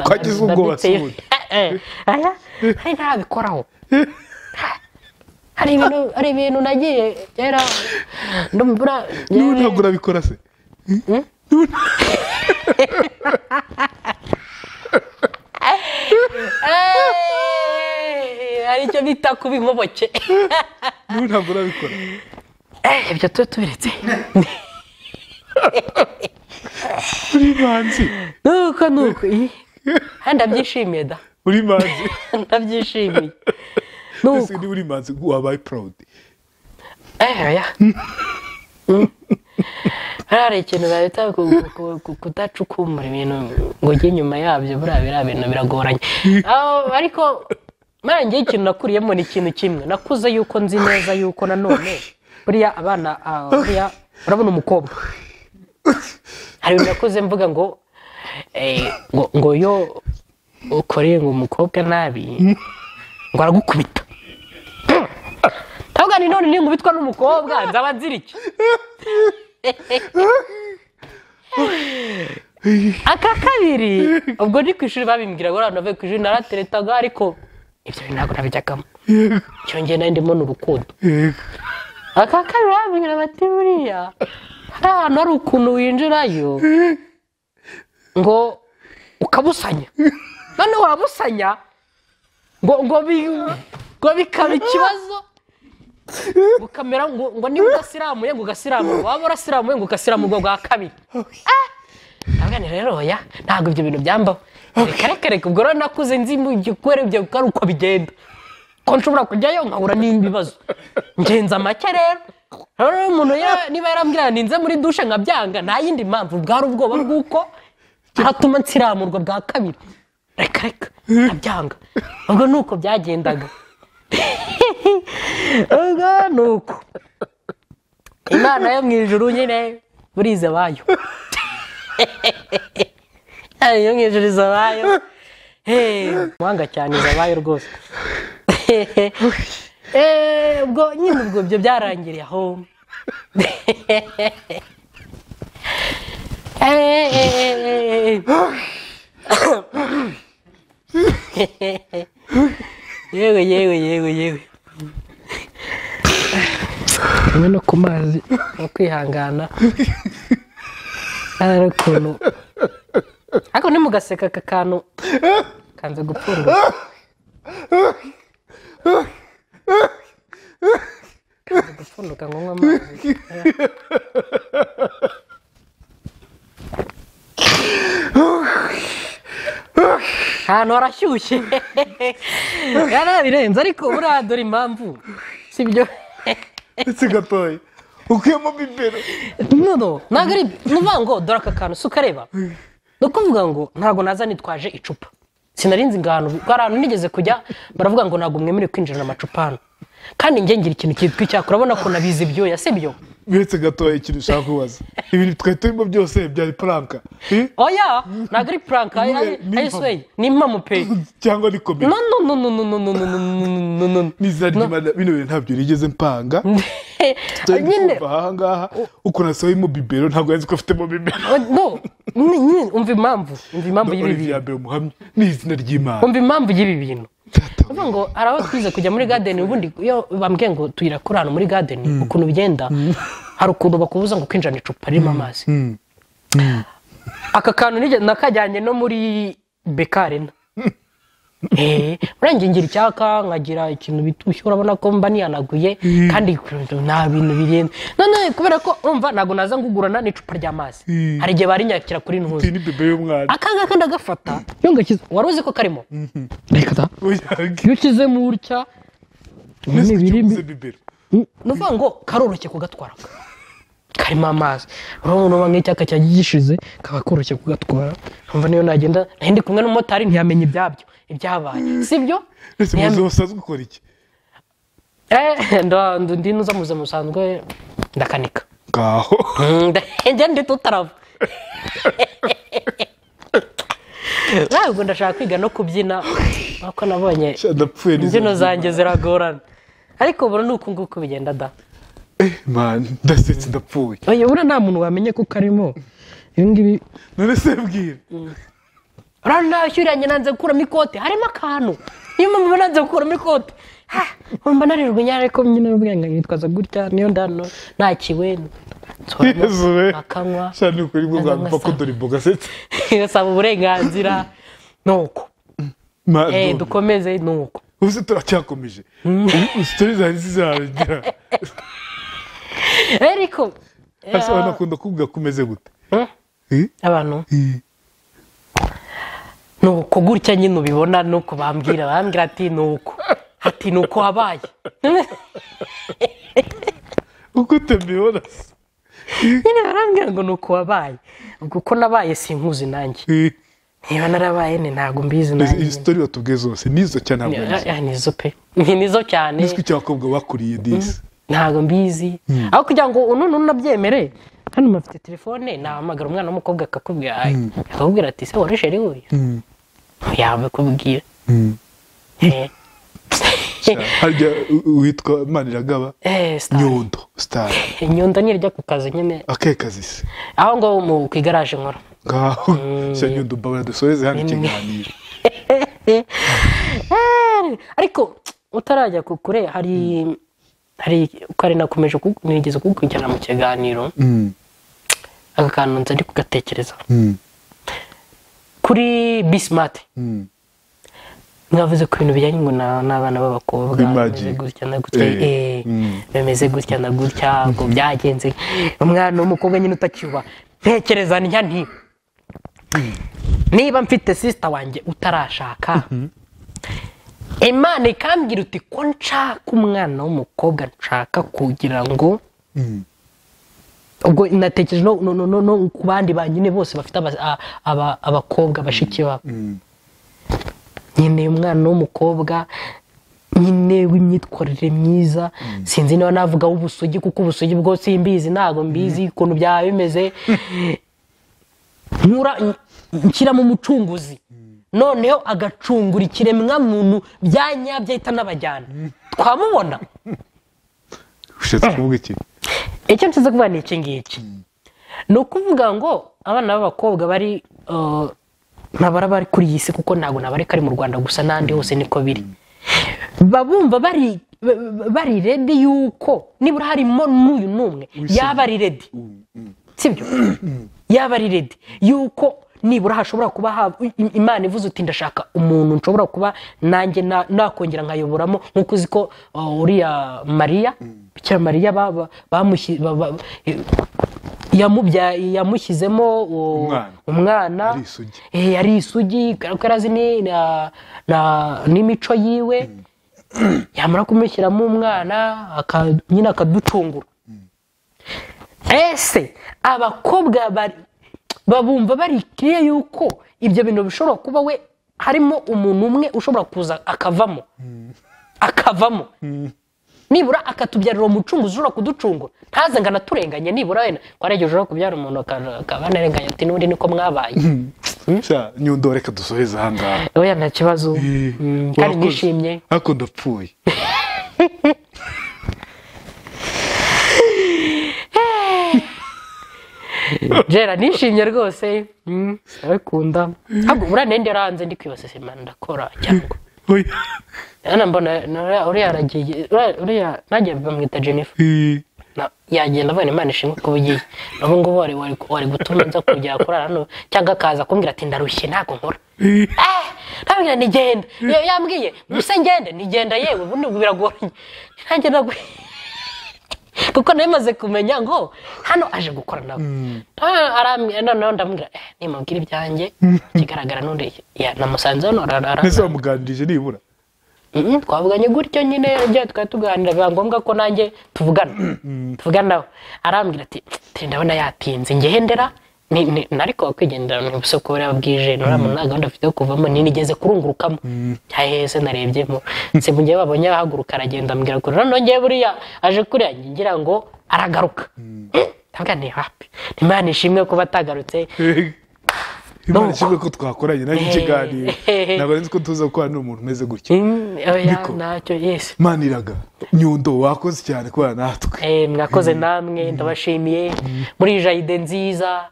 Twagize ubwoba, Sudi. aya hari ntarabikoraho hari ibintu hari ibintu nagiye kera ndumvura niwe ntabwo urabikora se Eh, hari icyo bita kuba inkoboke niwe ntabwo urabikora Eh, ibyo tube tubiretse uri manzi nuko nuko ih, eh, ndabyishimiye da uri manzi ndabyishimiye ese nuko niba uri manzi wabaye proud eh oya Mm. hariya hari ikintu bahita ku- ku- ku- kudacukumbura ibintu ngo ujye inyuma yabyo buriya biriya bintu biragoranye Ah, ariko nanjye ikintu nakuriyemo ni ikintu kimwe nakuze yuko nzi neza yuko nanone buriya abana ah, buriya urabona umukobwa hari ibintu nakuze mvuga ngo eh, ngo ngo yo ukoreye ngo umukobwa nabi ngo aragukubita ntabwo ni none ninkubitwa n'umukobwa nzaba nzira iki aka kabiri ubwo ni ku ishuri babimbwira ngo abantu bavuye ku ishuri narateretaga ariko ibyo bintu ntabwo nabijyagamo cyongeye nari ndimo ni urukundo aka kabiri babimbwira bati buriya hari ahantu hari ukuntu winjirayo ngo ukabusanya none wabusanya ngo ngo bi- ngo bikaba ikibazo ngo kamera ngo ngo niba udasiramuye ngo ugasiramuye waba urasiramuye ngo ugasiramuye bwa kabiri ntabwo rero oya ntabwo ibyo bintu byambaho reka reka reka ubwo rero nakuze nzi mu gikore ibyo kuko ari uko bigenda ko nshobora kujyayo nkahura n'ibibazo ngenza make rero rero iyo umuntu ya- niba yarambwira ngo ninze muri dushe nkabyanga nta yindi mpamvu bwari ubwoba bw'uko aratuma nsiramurwa bwa kabiri reka reka nkabyanga ubwo ni uko byagendaga ubwo ni uko imana yo mu ijuru nyine burize bayo iyo mu ijoro izabayo muhanga cyane izabayo rwose Eh, ubwo nyine ubwo ibyo byarangiriye aho Eh, eh, eh, eh, eh. yewe yewe yewe yewe hamwe no ku mazi no kwihangana ari ukuntu ariko ntimugaseka aka kantu kanze gupfurwa kanze gupfunduka ngo nywe amazi ahantu harashyushye yarabirenze ariko buriya dore impamvu si byo ndetse gatoya ukuyemo bibero nono ntabwo ari ni ukuvuga ngo dore aka kantu si ukareba ni ukuvuga ngo ntabwo naza nitwaje icupa sinarinzi ngo ahantu hari ahantu nigeze kujya baravuga ngo ntabwo mwemerewe kwinjirana amacupa hano kandi njye ngira ikintu cyitwa icyaka urabona ko nabizi ibyuya si byo ndetse gatoya ikintu ushaka kubaza ibintu twari turimo byose byari puranka eh? oya ntabwo ari puranka Ni- ni ayisiweyi ni impamo pe cyangwa ni komedi no no no no no no no no no no no no nizina ry'imana bino bintu ntabyo nigeze mpanga no nyine nyine aha ngaha ukuntu asabemo bibero ntabwo yanze ko afitemo bibero no nyine nyine umva impamvu umva impamvu y'ibi bintu olivier mbere umuhamya ni izina ry'imana umva impamvu y'ibi bintu uvuga ngo hari aho twize kujya muri gadeni ubundi iyo bambwiye ngo tuyira kuri ahantu muri gadeni ukuntu bigenda hari ukuntu bakubuza ngo kwinjirana icupa ririmo amazi aka kantu nigeze nakajyanye no muri bekarena urangiye ngira icyaka nkagira ikintu bitushye urabona ko mba niyanaguye kandi nta bintu birenze none kubera ko urumva ntabwo naza ngugurana n'icupa ry'amazi hari igihe barinyakira kuri ntuzi iyi ni bibero y'umwana aka ngaka ndagafata iyo ngashyize wari uzi ko karimo reka da uyange iyo ushyizemo utya mbese imibiri ukibuze bibero ni ukuvuga ngo karoroshye kugatwara karimo amazi urabona umuntu nk'icyaka cyanjye gishize kaba koroshye kugatwara nkumva niyo nagenda nari ndi kumwe n'umumotari ntiyamenya ibyabyo ibyabaye si byo mbese muzi basanzwe ukora iki Eh, nda- ndi nuza mu buzima busanzwe ndakanika ngaho njya ndi tutarava ntabwo ndashaka kwiga no kubyina nkuko nabonye ndapfuye imbyino zanjye ziragorana ariko ubu ni uku nguku bigenda da Eh, man ndasetse ndapfuye oya buriya nta muntu wamenye ko karimo ibi ngibi none se mbwira urabona nawe ushyuriranye nanze gukuramo ikote harimo akantu niyo mpamvu nanze gukuramo ikote Ha! mba narirwa inyara ariko nyine mbwira ngo nitwaza gutya niyo ndano ntakiwe yezu we akanywa sha ni ukuri bwo Azanywa bwamva ko saa- dore imboga setse gasaba uburenganzira nuko man Eh, none. dukomeze nuko ubu se turacyakomeje ubu sitori zari zizarangira ariko hasi abantu bakunda kuvuga ko umeze gute eh, Eh? abantu Eh. ni uko gutya nyine ubibona ni uko bambwira bambwira ati ni uko ati ni uko wabaye uko utabibona se nyine barambwira ngo ni uko wabaye ubwo uko nabaye sinkuzi nanjye Eh. niba narabaye ni ntabwo mbizi nanjye izi sitori batubwiye zose nizo cyane ntabwo Ni- mbizi ah, nizo pe ni nizo cyane nizwi cy'abakobwa bakuriye disi ntabwo mbizi aho kugira ngo unu unabyemere hano mufite telefone nahamagara umwana w'umukobwa akakubwira akakubwira ati se wari sheri we Mm, yabikubwira mm. Eh. harya u- uwitwa maniragaba Eh, star. nyondo sitari nyundo nirya ku kazi nyine akahe kazi se aho ngaho mu ku igaraje nkora ngaho se nyondo mbabara dusoreze hano ikiganiro Eh, ariko utarajya ku kure hari hari uko ari nakomeje ku- nigeze kugukurikirana mu kiganiro Mm, aka kantu nza ndi kugatekereza mm, kuri bisimati mm. mwavuze ku bintu bijyanye ngo na- n'abana b'abakobwa Imagi. bameze gutya na gutya Eh, eh, mm. bameze gutya na gutya ngo byagenze umwana w'umukobwa nyine utakiba ntekereza ntya nti niba mfite sisita wanjye utarashaka imana ikambwira uti ko nshaka umwana w'umukobwa nshaka kugira ngo Mm. ubwo natekereje no, no, no, no, no ku bandi ba nyine bose bafite aba- a- aba- abakobwa bashiki babo nyine umwana w'umukobwa nyine w'imyitwarire myiza sinzi niba navuga w'ubusugi kuko ubusugi bwo simbizi ntabwo mbizi ukuntu byaba bimeze nkura nshyiramo umucunguzi noneho agacungura ikiremwa muntu bya nyabyo ahita anabajyana twamubona ushatse kuvuga iki icyo nshyize kuvuga ni iki ngiki ni ukuvuga ngo abana b'abakobwa bari uh, ntabara bari kuri iyi si kuko ntabwo nabare kari mu rwanda gusa n'ahandi hose niko biri babumva bari ba- ba- bari redi yuko nibura harimo n'uyu n'umwe yaba ari redi sibyo yaba ari redi yuko nibura hashobora kuba haba i- imana ivuze uti ndashaka umuntu nshobora kuba nanjye na- nakongera nkayoboramo nk'uko uzi ko uh, uriya mariya bikira mariya ba- ba- bamushyi- ba- ba- yamubya- yamushyizemo uh, Umwana. umwana Ari isugi. Eh, yari isugi kuko yari azi ni- na- na- n'imico yiwe yamara kumushyiramo umwana aka- nyine akaducungura ese abakobwa bari- babumva barikiriye yuko ibyo bintu bishobora kuba we harimo umuntu umwe ushobora kuza akavamo akavamo nibura akatubyarira umucunguzi ushobora kuducungura ntaze ngo anaturenganye nibura wenda ko ari igihe ushobora kubyara umuntu aka- akaba anarenganya ati n'ubundi niko mwabaye Sha, nyondo reka dusoreze aha ngaha oya nta kibazo Eh, Mm, kandi urakoze. nishimye ariko ndapfuye jera nishimye rwose Mm, ndabikunda ntabwo buriya nende yaranze ndi kwibasa sima ndakora cyangwa Oya. hano mbona na- uriya- uriya aragiye uriya- uriya nanjye bamwita jennifer Eh, Na- yagenda avana imana ishimwe ko ugiye n'ubu ngubu wari- wari wari gutuma nza kujya kurara hano cyangwa akaza kumbwira ati ndarushye ntabwo nkora eh. Eh, ntabwira nigenda Iyo yambwiye gusa ngende nigenda yewe ubundi ubu biragoranye nanjye ntabwo kuko namaze kumenya ngo hano aje gukora nawe Ah, arambwira noneho ndamubwira eh, nimubwira ibyanjye ikigaragara n'undi ya, namusanze hano ara- ara- neza wamuganirije nibura Mhm, twavuganye gutyo nyine igihe twari tuganira biba ngombwa ko nanjye tuvugana tuvuganaho arambwira ati "Tere, ndabona yatinze ngendera ni- ni- nariko kwigendera mu isoko buriya bwije nuramu nta gahunda afite yo kuvamo ninigeze kurungurukamo hahese narebyemo se mu gihe babonye ahaguruka aragenda ambwira kure noneho ngewe buriya aje kuriya njye ngira ngo aragaruka ndavuga ni hapi imana ishimwe kuba atagarutse Eh, No. imana ishimwe ko twakoranye nawe ikiganiro Eh. ntabwo nzi ko tuza gukorana n'umuntu umeze gutya Mm, oya Niko. ntacyo yesi maniraga nyundo wakoze cyane kubana natwe Eh, mwakoze namwe ndabashimiye muri jaride nziza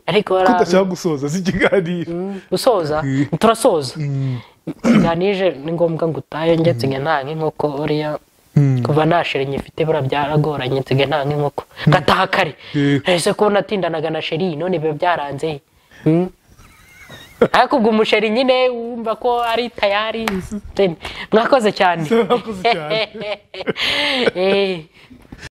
ariko ko bara- udashaka gusoza si ikiganiro gusoza turasoza ikiganije ni ngombwa ngo utahe njye nsigaye nta nk'inkoko uriya kuva nta sheri nyifite buriya byaragoranye nsigaye nta nk'inkoko gataha kare Yego. ese ko natindanaga na sheri none biba byaranze Mm. ariko ubwo umusheri nyine wumva ko ari tayari mwakoze cyane Mwakoze cyane. Eh.